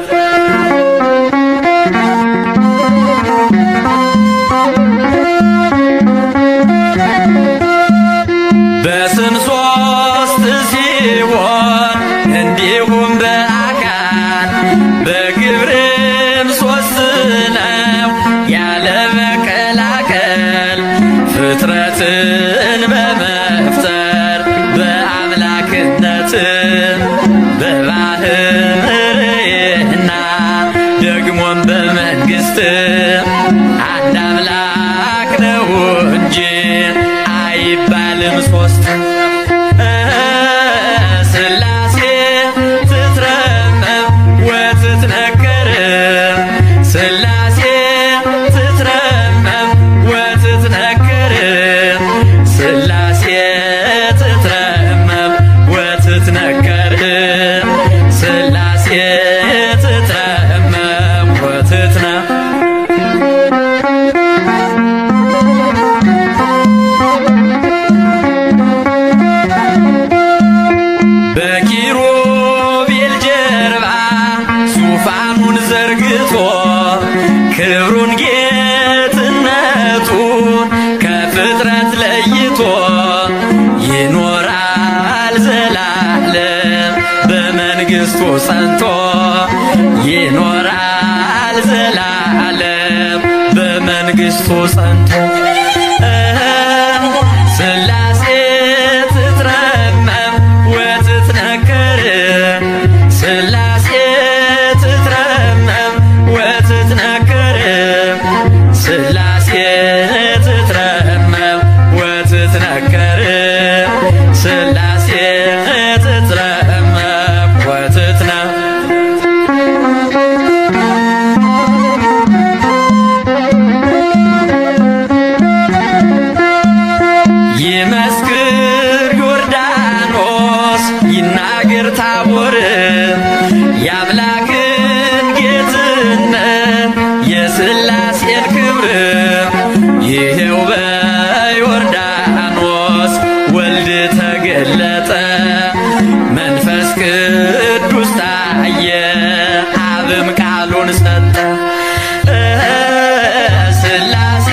በስም ሶስት ሲሆን እንዲሁም በአካል በግብርም ሶስት ነው ያለ መቀላቀል ፍጥረትን በመፍጠር በአምላክነት በባህርና ደግሞም በመንግስት አንድ አምላክ ነው እንጂ አይባልም ሶስት ስላሴ ትትረመም ወትትነከር ስላሴ ትትረመም ወትትነከር ስላሴ ትትረመም ወትትነከር ስላሴ ትትረመም ወትትነ ክብሩን ጌትነቱን ከፍጥረት ለይቶ ይኖራል ዘላለም በመንግሥቱ ጸንቶ ይኖራል ዘላለም በመንግሥቱ ጸንቶ ስላሴ ትትረመም ወትትነከር ስላሴ ትትረመም ወትትነከር ስላሴ ትትረመም ወትትነከር ስላሴ ትትረመም ወትትነ ይመስክር ዮርዳኖስ ይናገር ታቦር የአምላክን ጌትነት የሥላሴን ክብር ይሄው በዮርዳኖስ ወልድ ተገለጠ መንፈስ ቅዱስ ታየ አብም ቃሉን ሰጠ ስላሴ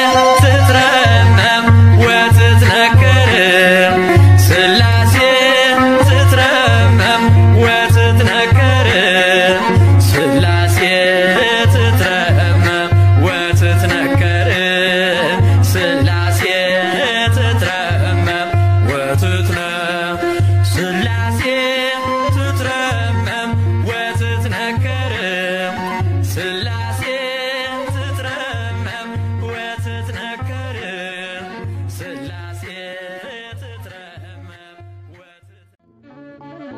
ትትረመም ወትትነከር ስላሴ ትትረመም ወትትነከር ስላሴ ትትረመም ወትትነከር ስላሴ ትትረመም ወትትነ ስላሴ ትትረመም ወትትነከር ስላሴ ትትረመም ወትትነከር ስላሴ ትትረመም ወትት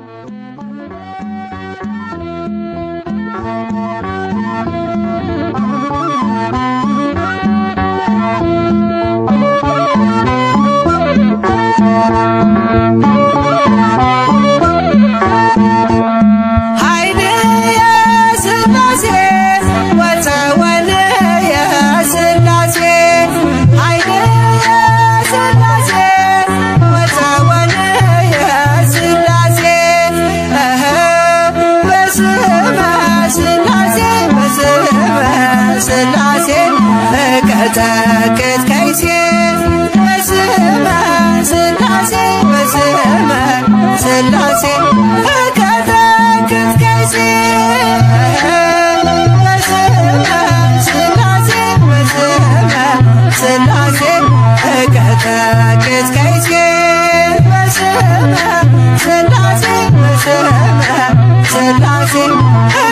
ኃይል የሥላሴ ወፀወል የሥላሴ ኃይል የሥላሴ ወፀወል የሥላሴ እህ በስመ ሥላሴ በስመ ሥላሴ እቀጠቅጥ ከይሴ በስመ ሥላሴ በስመ ሥላሴ እቀጠቅጥ ከይሴ በስመ ሥላሴ በስመ ሥላሴ እቀጠቅጥ ከይሴ በስመ ሥላሴ በስመ ሥላሴ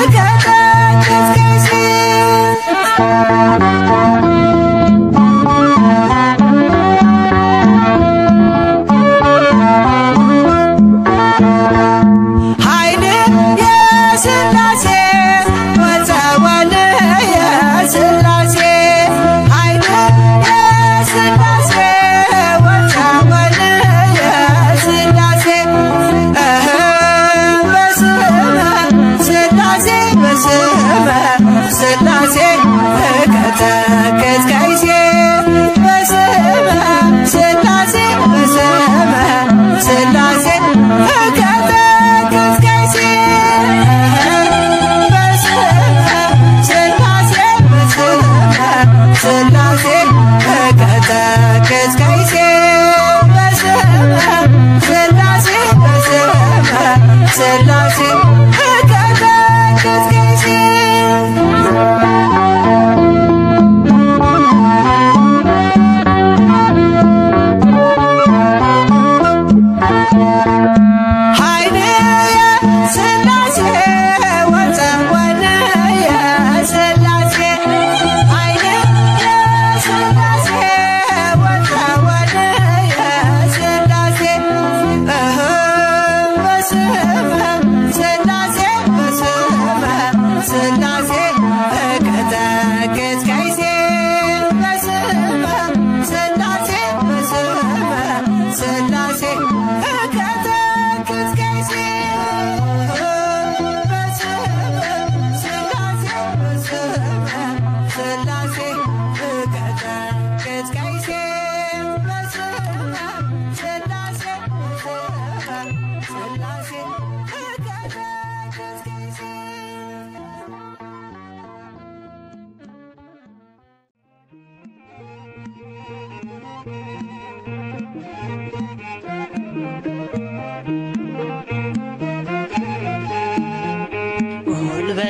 እቀጠቅጥ ከይሴ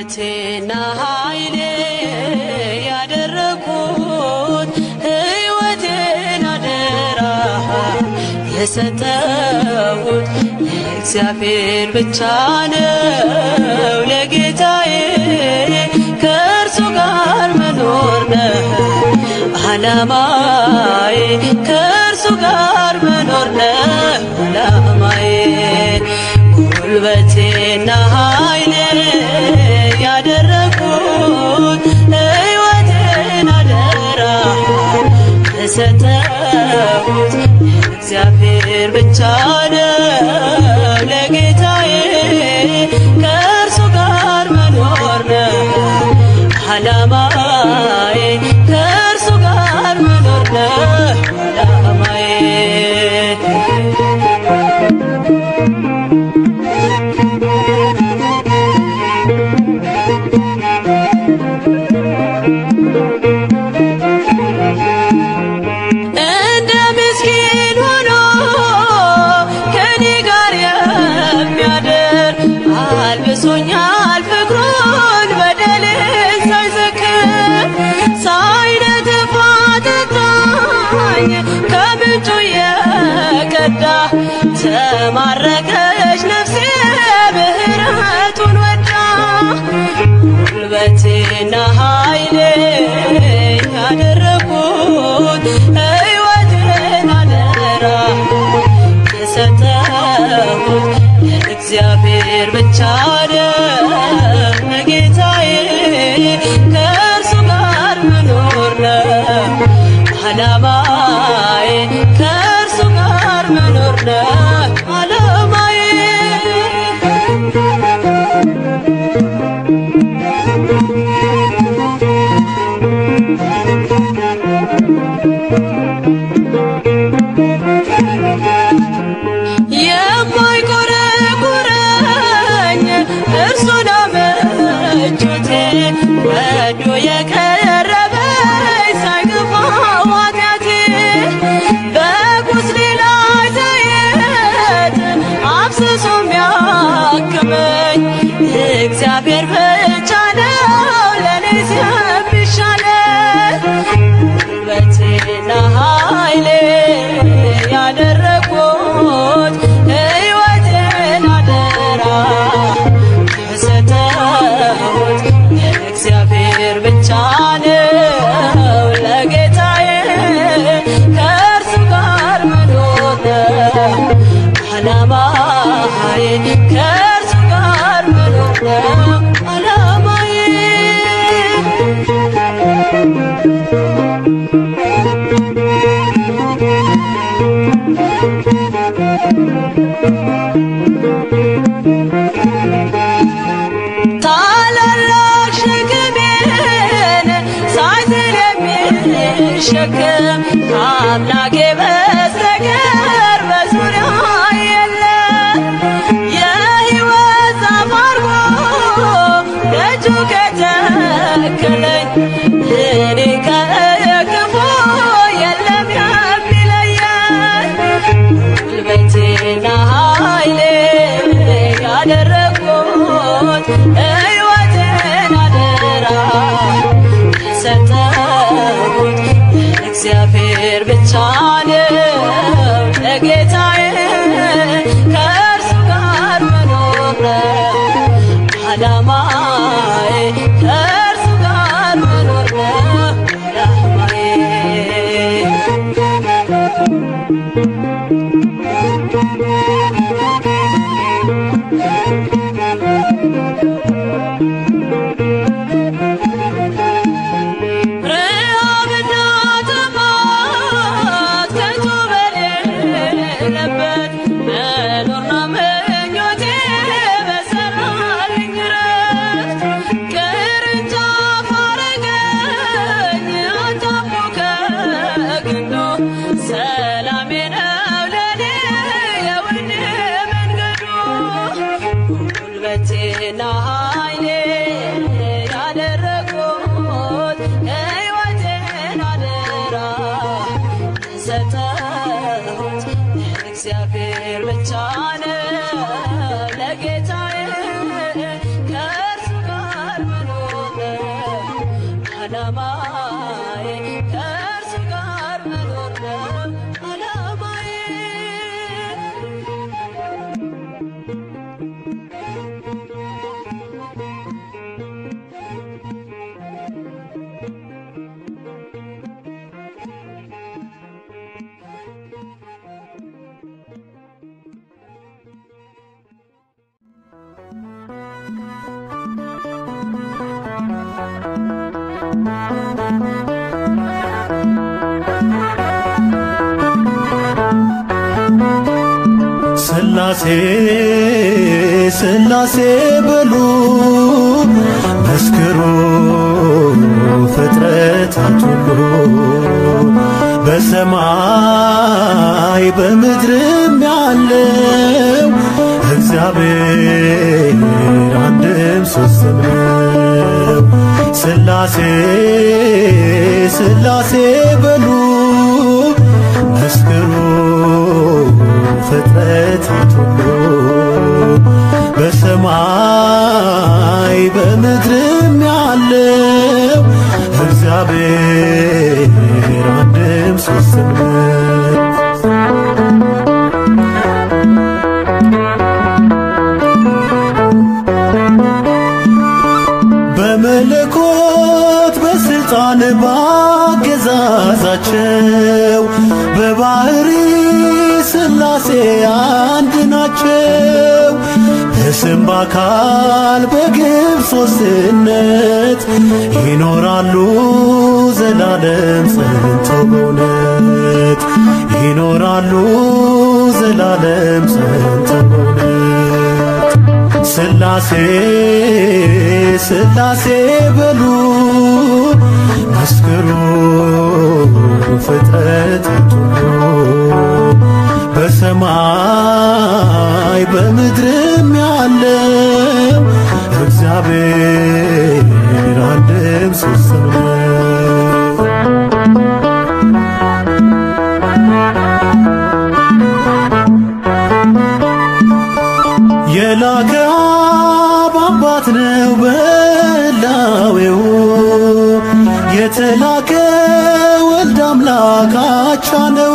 ጉልበቴና ኃይሌ ያደረኩት ሕይወቴን አደራ የሰጠሁት ለእግዚአብሔር ብቻ ነው ለጌታዬ ከእርሱ ጋር መኖር ነው ዓላማዬ ከእርሱ ጋር መኖር ነው ዓላማዬ ጉልበቴና ኃይሌ ያደረኩት ሕይወቴን አደራ የሰጠሁት እግዚአብሔር ብቻ ነው ለጌታዬ ከእርሱ ጋር መኖር ነው ዓላማዬ ከእርሱ ጋር መኖር ነው ዓላማዬ እንደ ምስኪን ሆኖ ከኔ ጋር የሚያደር አልብሶኛል ፍቅሩን በደሌን ሳይዘክር ሳይነጥፍ አጠጣኝ ከምንጩ የቀዳ ተማረከች ነፍሴ ምህረቱን ወዳ ጉልበቴና ኃይሌ ያደረኩት ሕይወቴን አደራ የሰጠሁት እግዚአብሔር ብቻ ነው ጌታዬ ከእርሱ ጋር መኖር ነው ዓላማዬ ከእርሱ ጋር መኖር ነው ዓላማዬ የማይቆረቁረኝ እርሱን አመቹቴ ወዶ የቀረበኝ ሳይገፋው ኃጢአቴ በቁስሌ ላይ ዘይት አፍስሶ የሚያክመኝ እግዚአብሔር ብቻ ነው ለእኔስ የሚሻለኝ ጉልበቴና ኃይሌ ያደረኩት ሕይወቴን አደራ የሰጠሁት እግዚአብሔር ብቻ ነው ለጌታዬ ከእርሱ ጋር መኖር ነው ዓላማዬ ከእርሱ ጋር መኖር ነው ዓላማዬ ታላላቅ ሸክሜን ሳይዝል የሚሸከም አምላኬ በስተቀር በዙሪያ የለም። የሕይወት ዛፍ አድርጎ ደጁ ከተከለኝ እኔ ከክፉ የለም የሚለየኝ ጉልበቴና ኃይሌ ያደረኩት ሕይወቴን አደራ የሰጠሁት እግዚአብሔር ብቻ ነው ለጌታዬ ከእርሱ ጋር መኖር ነው ዓላማዬ ከእርሱ ጋር መኖር ነው ዓላማዬ ረሃብና ጥማት ዓላማዬ ከእርሱ ጋር መኖር ነው ዓላማዬ ስላሴ ስላሴ በሉ መስክሩ ፍጥረታት ሁሉ በሰማይ በምድርም ያለው እግዚአብሔር አንድም ሦስትም ነው። ስላሴ ስላሴ በሉ መስክሩ ፍጥረታት ሁሉ በሰማይ በምድርም ያለው እግዚአብሔር አንድም ሦስትም ነው። በመለኮት በስልጣን ባገዛዛቸው በባህሪ ስላሴ አንድ ናቸው። በስም በአካል በግብ ሦስትነት ይኖራሉ ዘላለም ጸንተው በእውነት ይኖራሉ ዘላለም ጸንተው በእውነት ስላሴ ስላሴ በሉ መስክሩ ፍጥረታት ሁሉ በሰማይ በምድርም ያለው እግዚአብሔር አንድም ሦስትም ነው። የላከ አብ አባት ነው በላዌው የተላከ ወልድ አምላክ አቻ ነው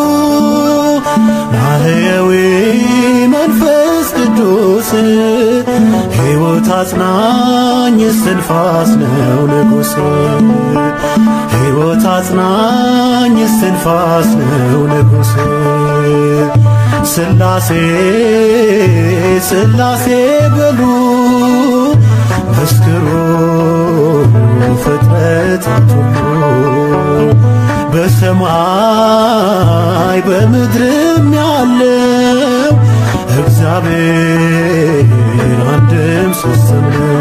ማህየዊ መንፈስ ቅዱስ ሕይወት አጽናኝ እስትንፋስ ነው ንጉሥ ሕይወት አጽናኝ እስትንፋስ ነው ንጉሥ ስላሴ ስላሴ በሉ መስክሩ ፍጥረታት ሁሉ በሰማይ በምድርም ያለው እግዚአብሔር አንድም ሦስትም ነው።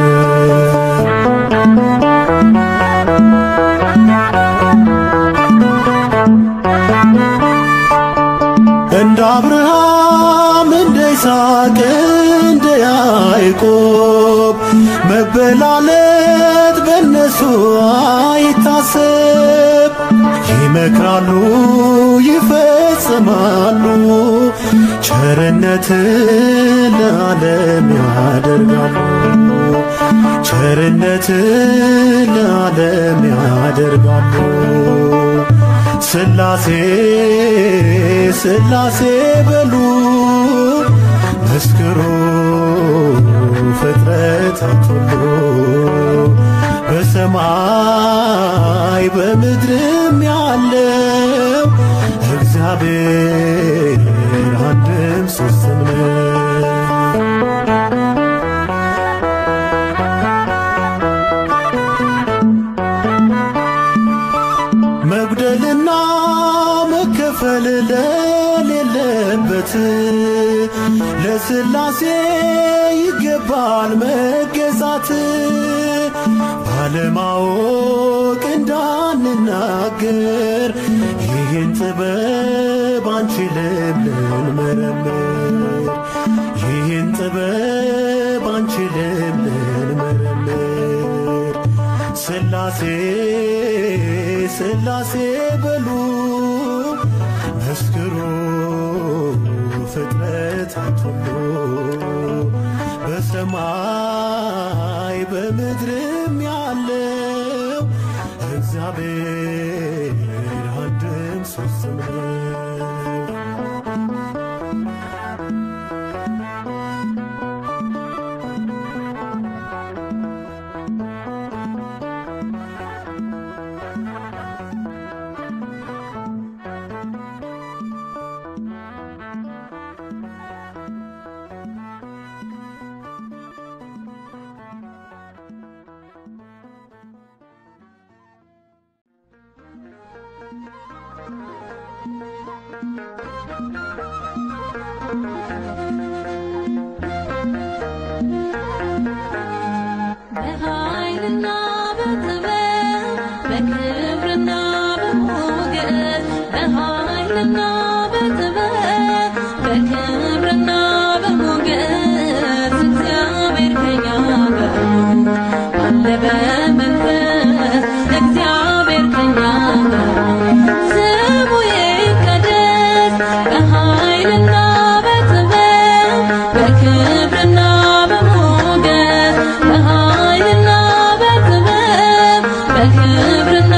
እንደ አብርሃም እንደ ይስሐቅ እንደ ያዕቆብ መበላለት በእነሱ አይታሰብ። ይመክራሉ ይፈጽማሉ፣ ቸርነት ለዓለም ያደርጋሉ። ቸርነት ለዓለም ያደርጋሉ። ስላሴ ስላሴ በሉ መስክሩ ፍጥረታት ሁሉ በሰማይ በምድርም ያለው እግዚአብሔር አንድም ሦስትም ነው። መጉደልና መከፈል ለሌለበት ለስላሴ ይገባል መገዛት። ባለማወቅ እንዳንናገር ይህን ጥበብ አንችልም ልንመረምር ይህን ጥበብ አንችልም ልንመረምር ስላሴ ስላሴ በሉ መስክሩ ፍጥረታት ሁሉ በሰማይ በምድርም ያለው እግዚአብሔር አንድም ሦስትም ነው። በኃይልና በጥበብ በክብርና በሞገስ በኃይልና በጥበብ በክብርና በሞገስ እግዚአብሔር ከኛ ጋር ነው አለ በመንፈስ እግዚአብሔር ከኛ ጋር ነው። ስሙ ይቀደስ በኃይልና በጥበብ በክብርና በሞገስ በኃይልና በጥበብ በክብርና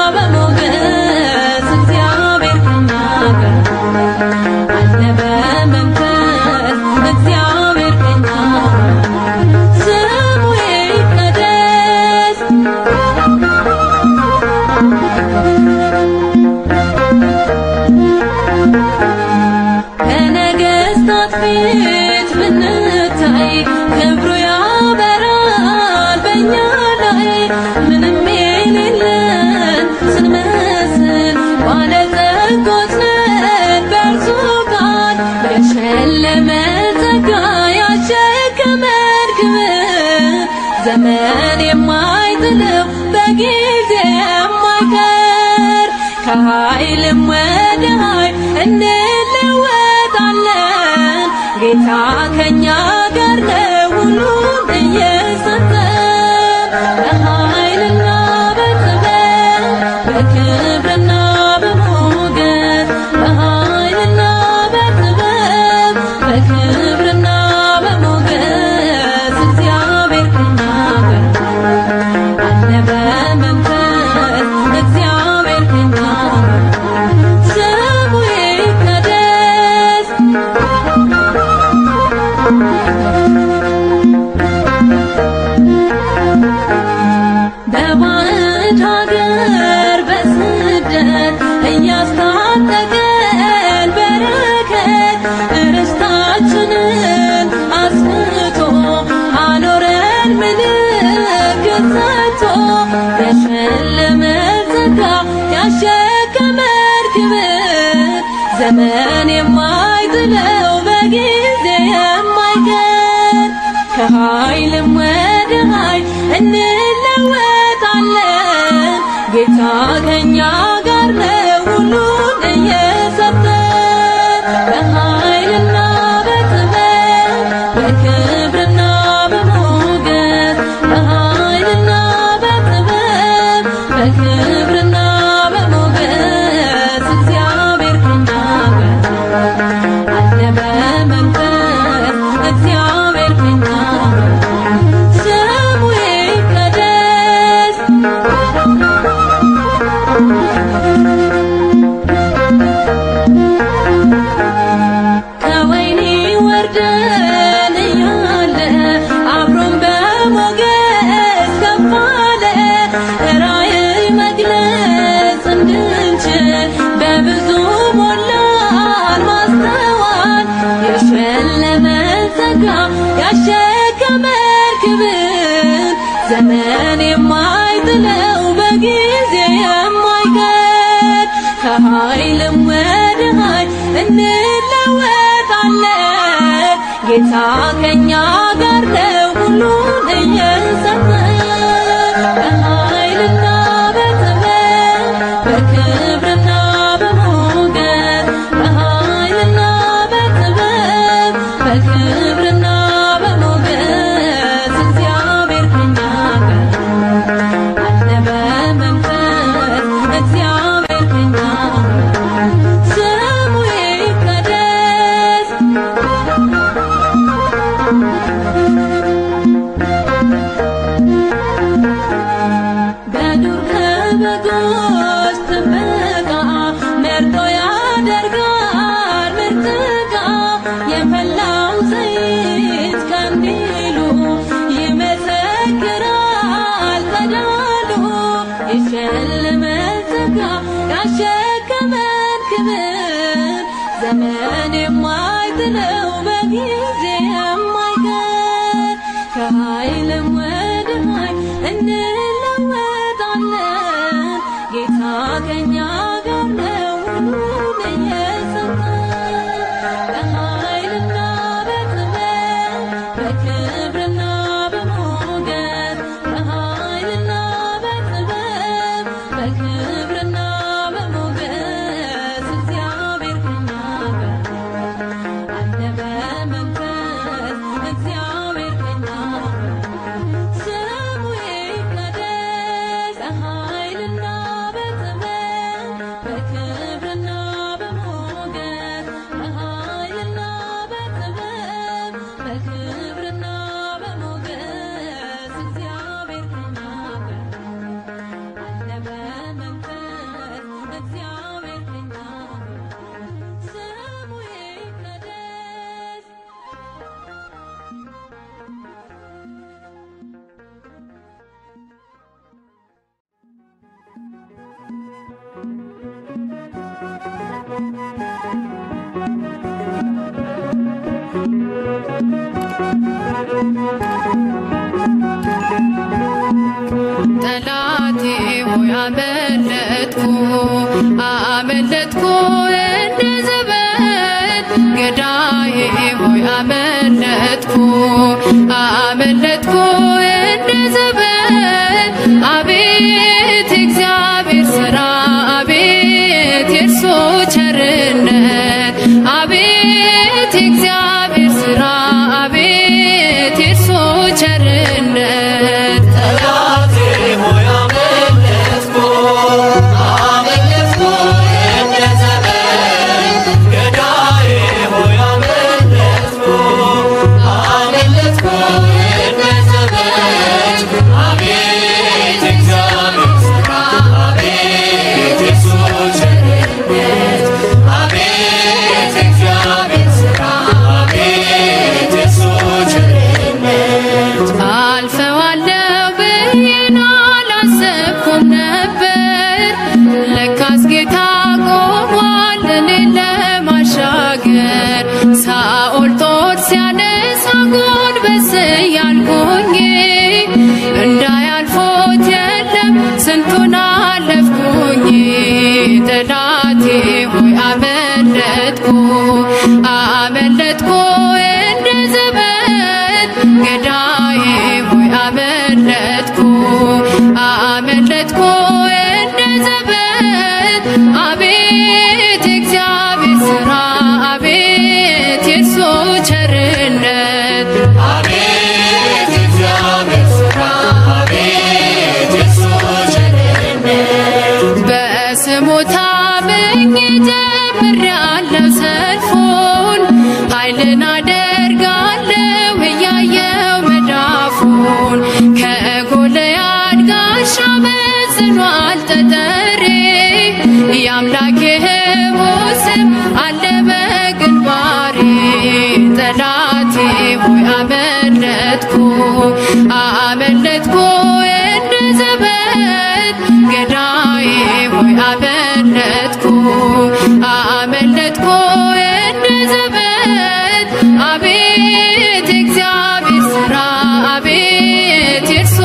በሞገስ እግዚአብሔር ከኛ ጋር አለ በመንፈስ እግዚአብሔር ከኛ ጋር ስሙ ይቀደስ በነገሥታት ፊት ብንታይ ክብሩ ያበራል በእኛ ላይ ምንም የሌለን ስንመስል ባለጸጎች ነን በእርሱ ቃል የሸለመ ጸጋ ያሸከመን ክብር ዘመን የማይጥለው በጊዜ የማይቀር ከኃይልም ወደ ኃይል እንለወጣለን። ጌታ ከኛ ጋር ነው ሁሉን እየሰጠን በኃይልና በጥበብ በክብርና በሞገስ በኃይልና በጥበብ በክብርና በሞገስ እግዚአብሔር ከኛ ጋር አለ በመንፈስ እግዚአብሔር ከኛ ጋር ስሙ ይቀደስ በባዕድ ሀገር በስደት እያስታጠቀን በረከት ርስታችንን አስፍቶ አኖረን ምልክት ሰጥቶ የሸለመን ጸጋ ያሸከመን ክብር ዘመን የማይጥለው በጊዜ የማይቀር ከኃይልም ወደ ኃይል እንለወጣለን። ጌታ ከኛ ጋር ነው ሁሉን እየሰጠን በኃይልና በጥበብ በክብርና በሞገስ በኃይልና በጥበብ በክብርና በሞገስ እግዚአብሔር ከኛ ጋር አለ በመንፈስ እግዚአብሔር ከኛ ጋር ስሙ ይቀደስ ከወይኒ ወርደን እያለ አብሮን በሞገስ ከፍ አለ ራእይ መግለጽ እንድንችል በብዙ ሞላን ማስተዋል የሸለመን ጸጋ ያሸከመን ክብር ዘመን የማይጥለው በጊዜ የማይቀር ከኃይልም ወደ ኃይል እንለወጣለን። ጌታ ከኛ ጋር ነው ሁሉን እየሰጠን በኃይልና በጥበብ በክብርና በሞገስ በኃይልና በጥበብ በክብርና በሞገስ እግዚአብሔር ከኛ ጋር አለ በመንፈስ እግዚአብሔር ከኛ ጋር ስሙ ይቀደስ በዱር ከበጎ ያለመተካ ያሸከመን ክብር ዘመን የማይጥለው በጊዜ የማይቀር ከኃይልም ወደ ኃይል እንለወጣለን ጌታ ከኛ ጋር ነው ሁሉን እየሰጠን በኃይልና በጥበብ በክብርና በሞገስ በኃይልና በጥበብ በክብርና በሞገስ እግዚአብሔር ከኛ ጋር አለ በመንፈስ እግዚአብሔር ከኛ ጋር ስሙ ይቀደስ በኃይልና በጥበብ በክብርና በሞገስ በኃይልና በጥበብ በክብርና በሞገስ እግዚአብሔር ከኛ ጋር አለ በመንፈስ እግዚአብሔር ከኛ ጋር ስሙ ይቀደስ ጠላቴ ሆይ አመለጥኩ አመለጥኩ እንደ ዘበት ገዳዬ ሆይ አመለጥኩ አመለጥኩ እንደ ዘበት አቤት እግዚአብሔር ሥራ አቤት የእርሱ ቸርነት አቤት እግዚአብሔር ሥራ አቤት የእርሱ ቸርነት ጠላቴ ሆይ አመለጥኩ አመለጥኩ እንደ ዘመን ገዳዬ ሆይ አመለጥኩ አመለጥኩ እንደ ዘመን አቤት እግዚአብሔር ሥራ አቤት የሱ ቸርነት አቤት እግዚአብሔር ሥራ አቤት የሱ ቸርነት አልፈዋለሁ ብዬን አላሰብኩም ነበር ለካስ ጌታ ቆሟል እኔን ለማሻገር ሳኦል ጦር ሲያነሳ ጎንበስ እያልኩኝ እንዳያልፎት የለም ስንቱን አለፍኩኝ ጠላቴ ሆይ አመለጥኩ አመለጥኩ እንደ ዘበት ገዳዬ ሆይ አመለጥኩ አመለጥኩ እንደ ዘበት አቤት እግዚአብሔር ሥራ አቤት የእርሱ ቸርነት አቤት እግዚአብሔር ሥራ አቤት የሱ ቸርነት በስሙ ታምኜ ጀምሬያለሁ ሰልፉን ኃይልን አደርጋለሁ እያየው መዳፉን ከጎልያድ ጋሻ መዝኗል ጠጠሬ የአምላኬ ሕያው ስም አለ በግንባሬ ጠላቴ ሆይ አመለጥኩ አመለጥኩ እንደ ዘበት ገዳዬ ሆይ አመለጥኩ አመለጥኩ እንደ ዘበት አቤት እግዚአብሔር ሥራ አቤት የእርሱ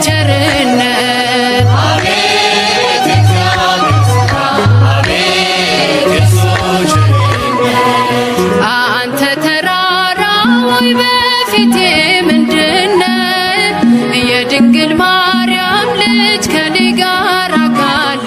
ቸርነት አቤት እግዚአብሔር ሥራ አቤት የሱ ቸርነት አንተ ተራራ ወይ በፊቴ ምንድነ የድንግል ማርያም ልጅ ከኔ ጋር ካለ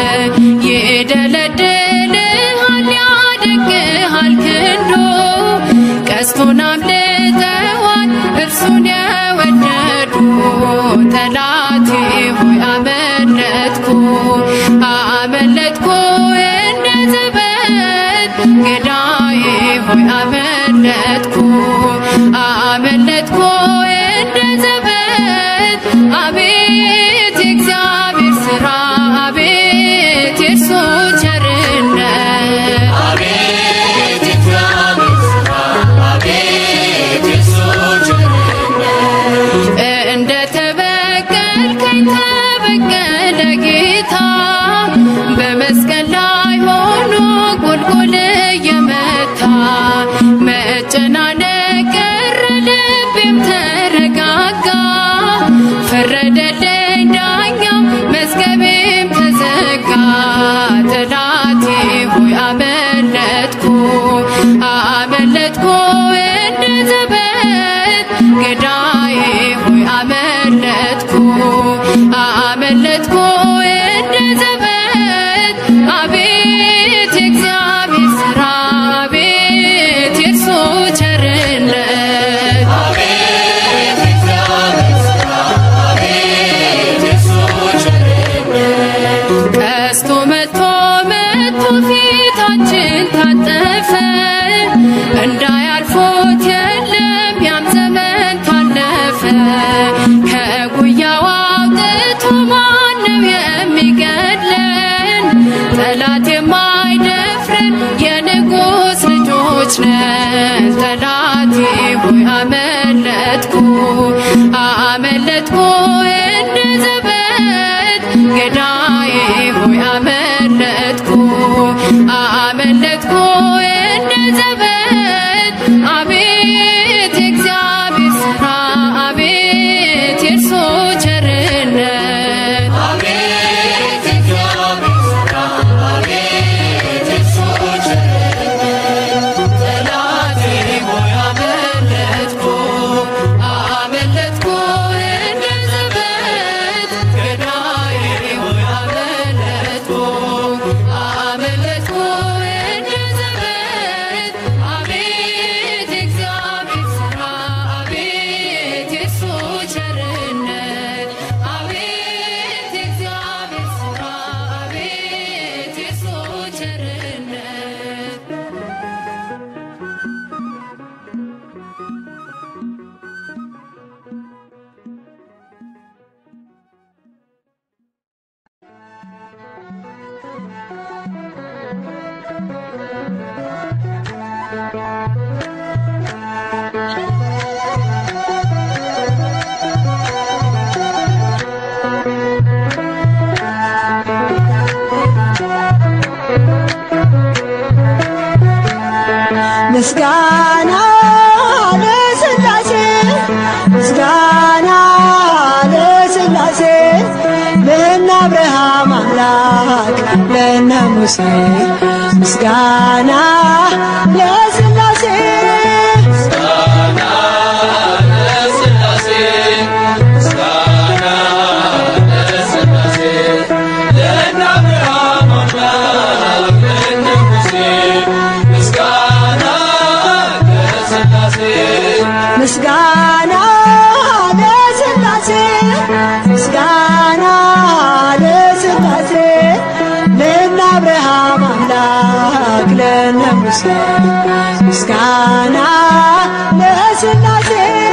ይደለድልሃል ያደግሃል ክንዶ ቀስቱን አምልጠዋል እርሱን የወደዱ ጠላቴ ሆይ አመለጥኩ አመለጥኩ እንደ ዘበት ገዳዬ ሆይ አመለጥኩ አመለጥኩ እንደ ዘበት አቤት የእግዚአብሔር ሥራ አቤት የእርሱ ቸርነት አቤት እግዚአብሔር ሥራ አቤት የሱ ቸርነት እንደ ተበቀልከኝ ተበቀለ ጌታ ቀስቶ መቶ መቶ ፊታችን ታጠፈ እንዳያልፎት የለም ያም ዘመን ታለፈ ከጉያው አውጥቶ ማነው የሚገድለን ጠላት የማይደፍረን የንጉሥ ልጆች ነን ጠላቴ ሆይ አመለጥኩ አመለጥኩ እንደ ዘበት ገዳዬ ሆይ አመለጥኩ አመለጥኩ እንደ ዘበት አቤት የእግዚአብሔር ሥራ አቤት የእርሱ ቸርነት አቤት የእግዚአብሔር ሥራ አቤት የእሱ ቸርነት ጠላቴ ሆይ አመለጥኩ አመለጥኩ እንደ ዘበት ገዳዬ ሆይ አመለጥኩ አመለጥኩ እንደ ዘበት አቤት የእግዚአብሔር ሥራ አቤት የእሱ ቸርነት አቤት የእግዚአብሔር ሥራ አቤት የእሱ ቸርነት ምስጋና ለሥላሴ ምስጋና ለሥላሴ ለእነ አብርሃም አምላክ ለእነ ሙሴ ምስጋና ለሥላሴ ምስጋና ለሥላሴ ምስጋና ለሥላሴ ለእነ አብርሃም አምላክ ለእነ ሙሴ ምስጋና ለሥላሴ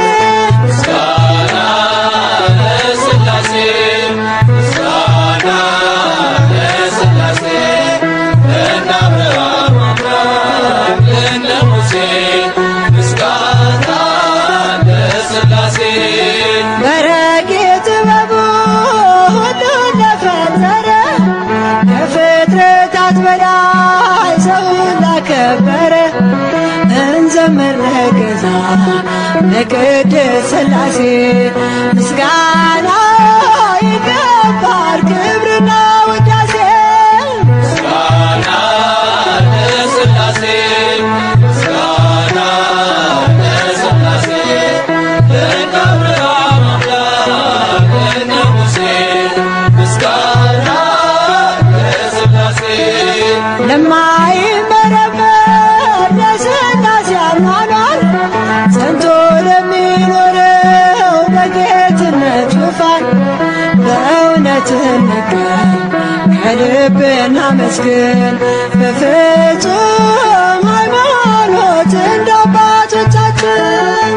በረቂቅ ጥበቡ ሁሉን ለፈጠረ ከፍጥረታት በላይ ሰውን ላከበረ እንዘምር ለገዛ ለቅድስት ሥላሴ ምስጋና ይገባል ክብርና ውዳሴ ለማይመረመር ለሥላሴ አኗኗር ጸንቶ ለሚኖረው በጌትነት ዙፋን በእውነት እንገኝ ከልብ እናመስግን በፍጹም ሃይማኖት እንደ አባቶቻችን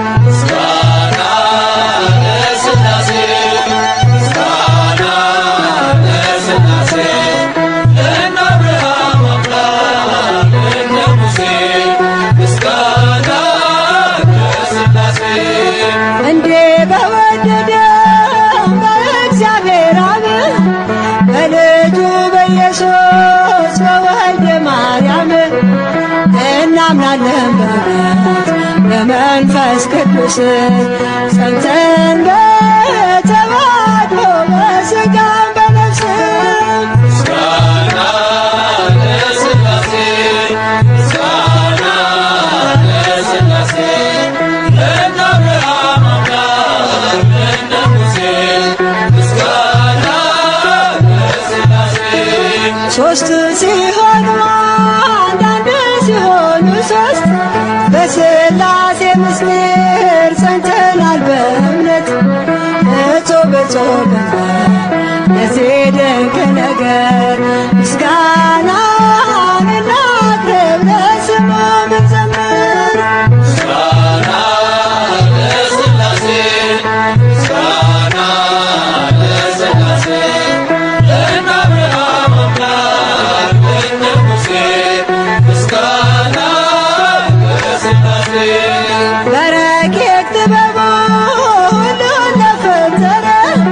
እንዴ በወደደ በእግዚአብሔር አብ በልጁ በኢየሱስ በወልደ ማርያም እናምናለን በእውነት በመንፈስ ቅዱስ ጸንተን በተዋህዶ በሥጋም በነፍስም ሶስት ሲሆኑ አንዳንድ ሲሆኑ ሶስት በሥላሴ ምስጢር ጸንተናል በእምነት እቶ በጾም ለዚህ ድንቅ ነገር ምስጋናን እናቅርብ ለስሙ እንዘምር በረቂቅ ጥበቡ ሁሉን ለፈጠረ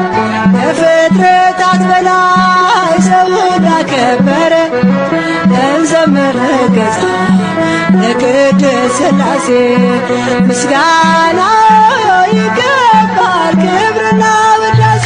ከፍጥረታት በላይ ሰውን ላከበረ እንዘምር ገዛ ለቅድስት ሥላሴ ምስጋና ይገባል ክብርና ውዳሴ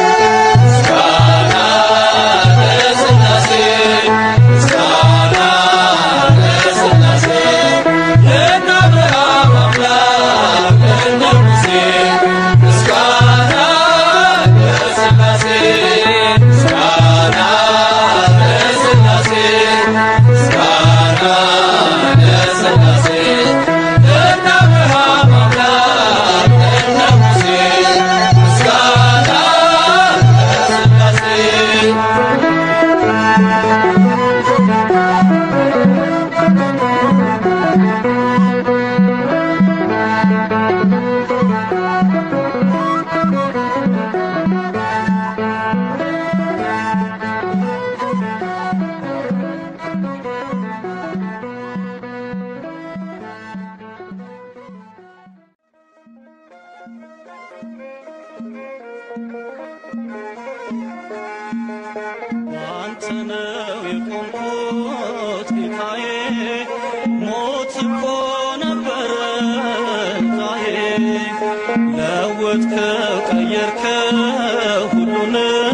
አንተ ነው የቆምኩት ጌታዬ፣ ሞት እኮ ነበረ ዛዬ። ለወጥከው ቀየርከው ሁሉን፣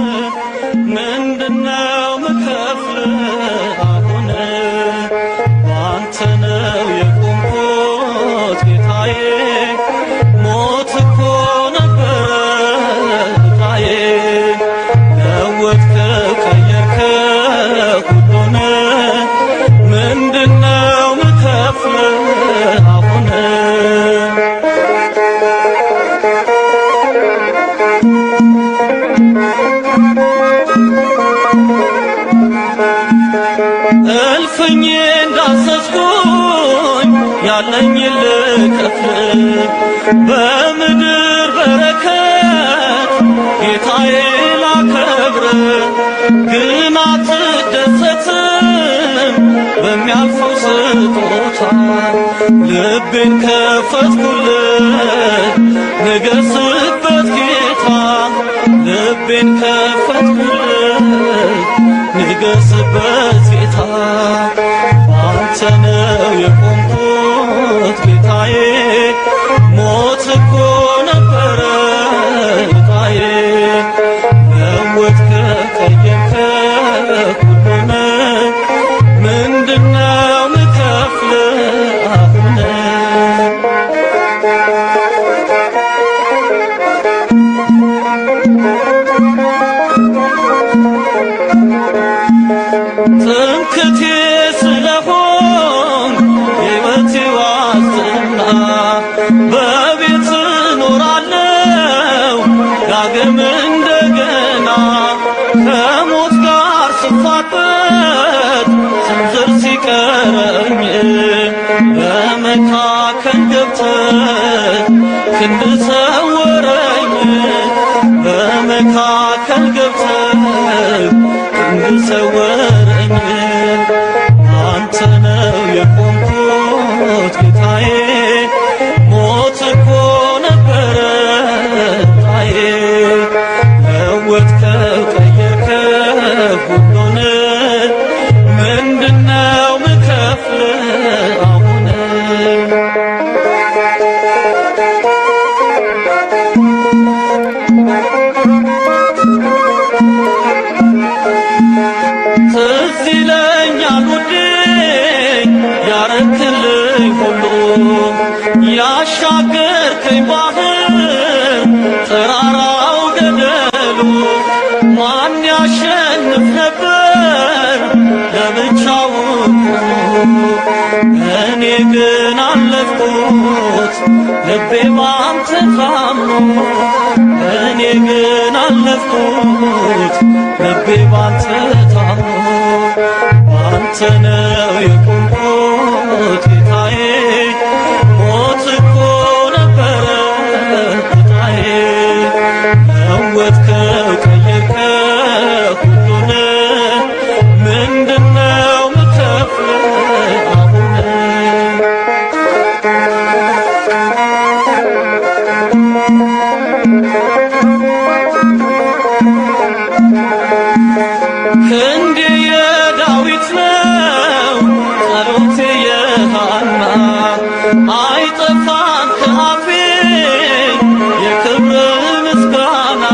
ምንድነው ምከፍል አሁን? በአንተ ነው የቆምኩት ጌታዬ፣ ሞት እኮ ነበረ ዛዬ ለወጥከው ቀየርከው ሁሉን ምንድነው ምከፍል አሁን እልፍኝ እንዳሰስኩኝ ያለኝ ልከፍል በምድር በረከት ጌታዬ ላከብር ግን አትደሰትም በሚያልፈው ስጦታ ልቤን ከፈትኩልህ ንገስበት ጌታ ልቤን ከፈትኩልህ ንገስበት ጌታ አንተ ነው የቆምኩት ጌታዬ ሞት እኮ ነበረ ጌታዬ ለወጥከው ቀየርከው ሁሉን ምንድነው ምከፍል አሁን ትምክቴ ስለሆን ሕይወቴ ዋስትና በቤት እኖራለሁ ዳግም እንደገና ከሞት ጋር ስፋጠጥ ስንዝር ሲቀረኝ በመካከል ገብተህ ክንድ ሰወረኝ በመካከል ገብተህ ክንድ ሰወረኝ አንተ ነው የቆምኩት ጌታዬ ሞት እኮ ነበረ ጌታዬ ለወጥከው ቀየርከው ሁሉን ምንድነው ምከፍል አሁን ትዝ ይለኛል ውዴ ያረክልኝ ሁሉ ያሻገርከኝ ባህር ተራራው ገደሉ ማን ያሸንፍ ነበር ለብቻው እኔ ግን አለፍኩት ልቤ ባንተ ታምኖ እኔ ግን አለፍኩት ልቤ ባንተ ታምኖ ባንተ ነው የቆምኩት ጌታዬ ሞት እኮ ነበረ ጌታዬ ለወጥከው ቀየርከው ሁሉን ምንድነው ምከፍል አሁን ክንዴ የዳዊት ነው ጸሎቴ የሃና አይጠፋም ከአፌ የክብር ምስጋና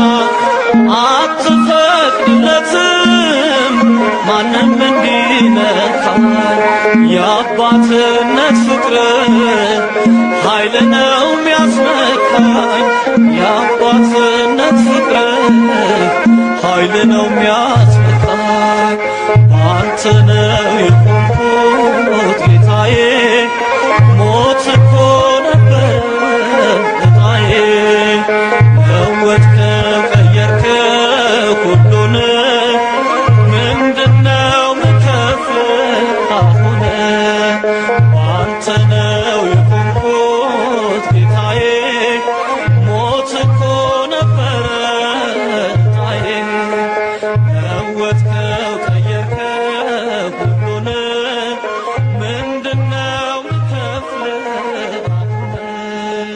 አትፈቅድለትም ማንም እንዲነካኝ የአባትነት ፍቅር ኃይል ነው የሚያስነካኝ የአባትነት ፍቅር ኃይል ነው የሚያስነካኝ በአንተ ነው የቆምኩት ጌታዬ ሞት እኮ ነበር እጣዬ ለወጥከው ቀየርከው ሁሉን ምንድነው ምከፍል አሁን በአንተ ነው የቆምኩት ጌታዬ ሞት እኮ ነበረ እጣዬ ለወጥከው ቀየርከው ሁሉን ምንድነው ምከፍል አሁን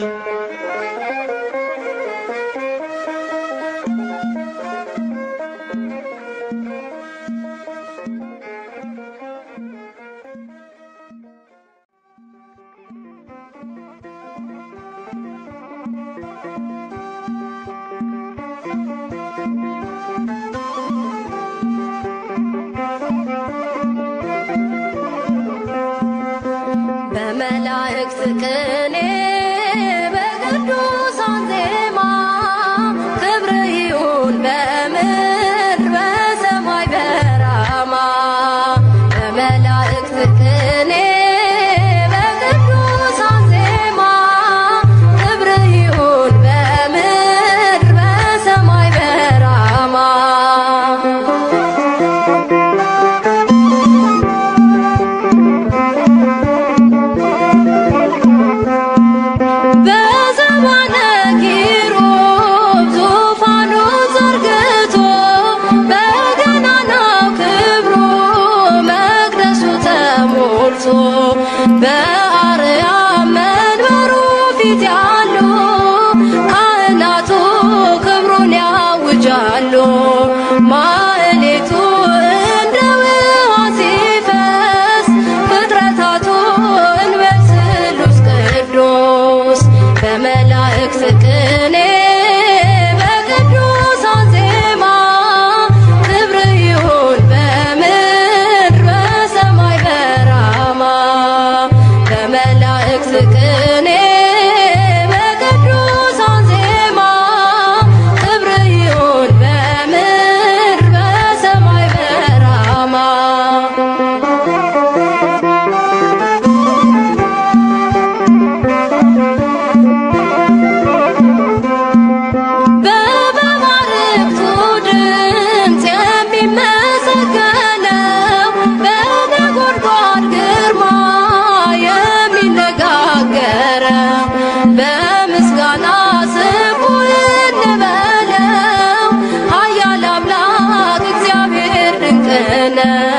በመላእክት ቅኔ በቅዱሳን ዜማ ክብር ይሁን በምድር በሰማይ በራማ በመላእክት ቅኔ በቅዱሳን ዜማ ክብር ይሁን በምድር በሰማይ በራማ በዘባነ ኪሩብ ዙፋኑ ዘርግቶ በገናናው ክብሩ መቅደሱ ተሞልቶ በአርያም መንበሩ ፊት ያሉ ካህናቱ ክብሩን ያውጃሉ። ማዕሌቱ እንደ ውሃ ሲፈስ ፍጥረታቱ እንበል ስሉስ ቅዱስ በመላእክት ቅኔ በቅዱሳን ዜማ ክብር ይሁን በምድር በሰማይ በራማ በመላእክት ቅኔ በቅዱሳን ዜማ ክብር ይሁን በምድር በሰማይ በራማ በመባርክቱ ድምፅ የሚመሰገነው በነጎድጓድ ግርማ የሚነጋገረው በምስጋና ስሙ እንበለው ኃያል አምላክ እግዚአብሔር ድንቅ ነው።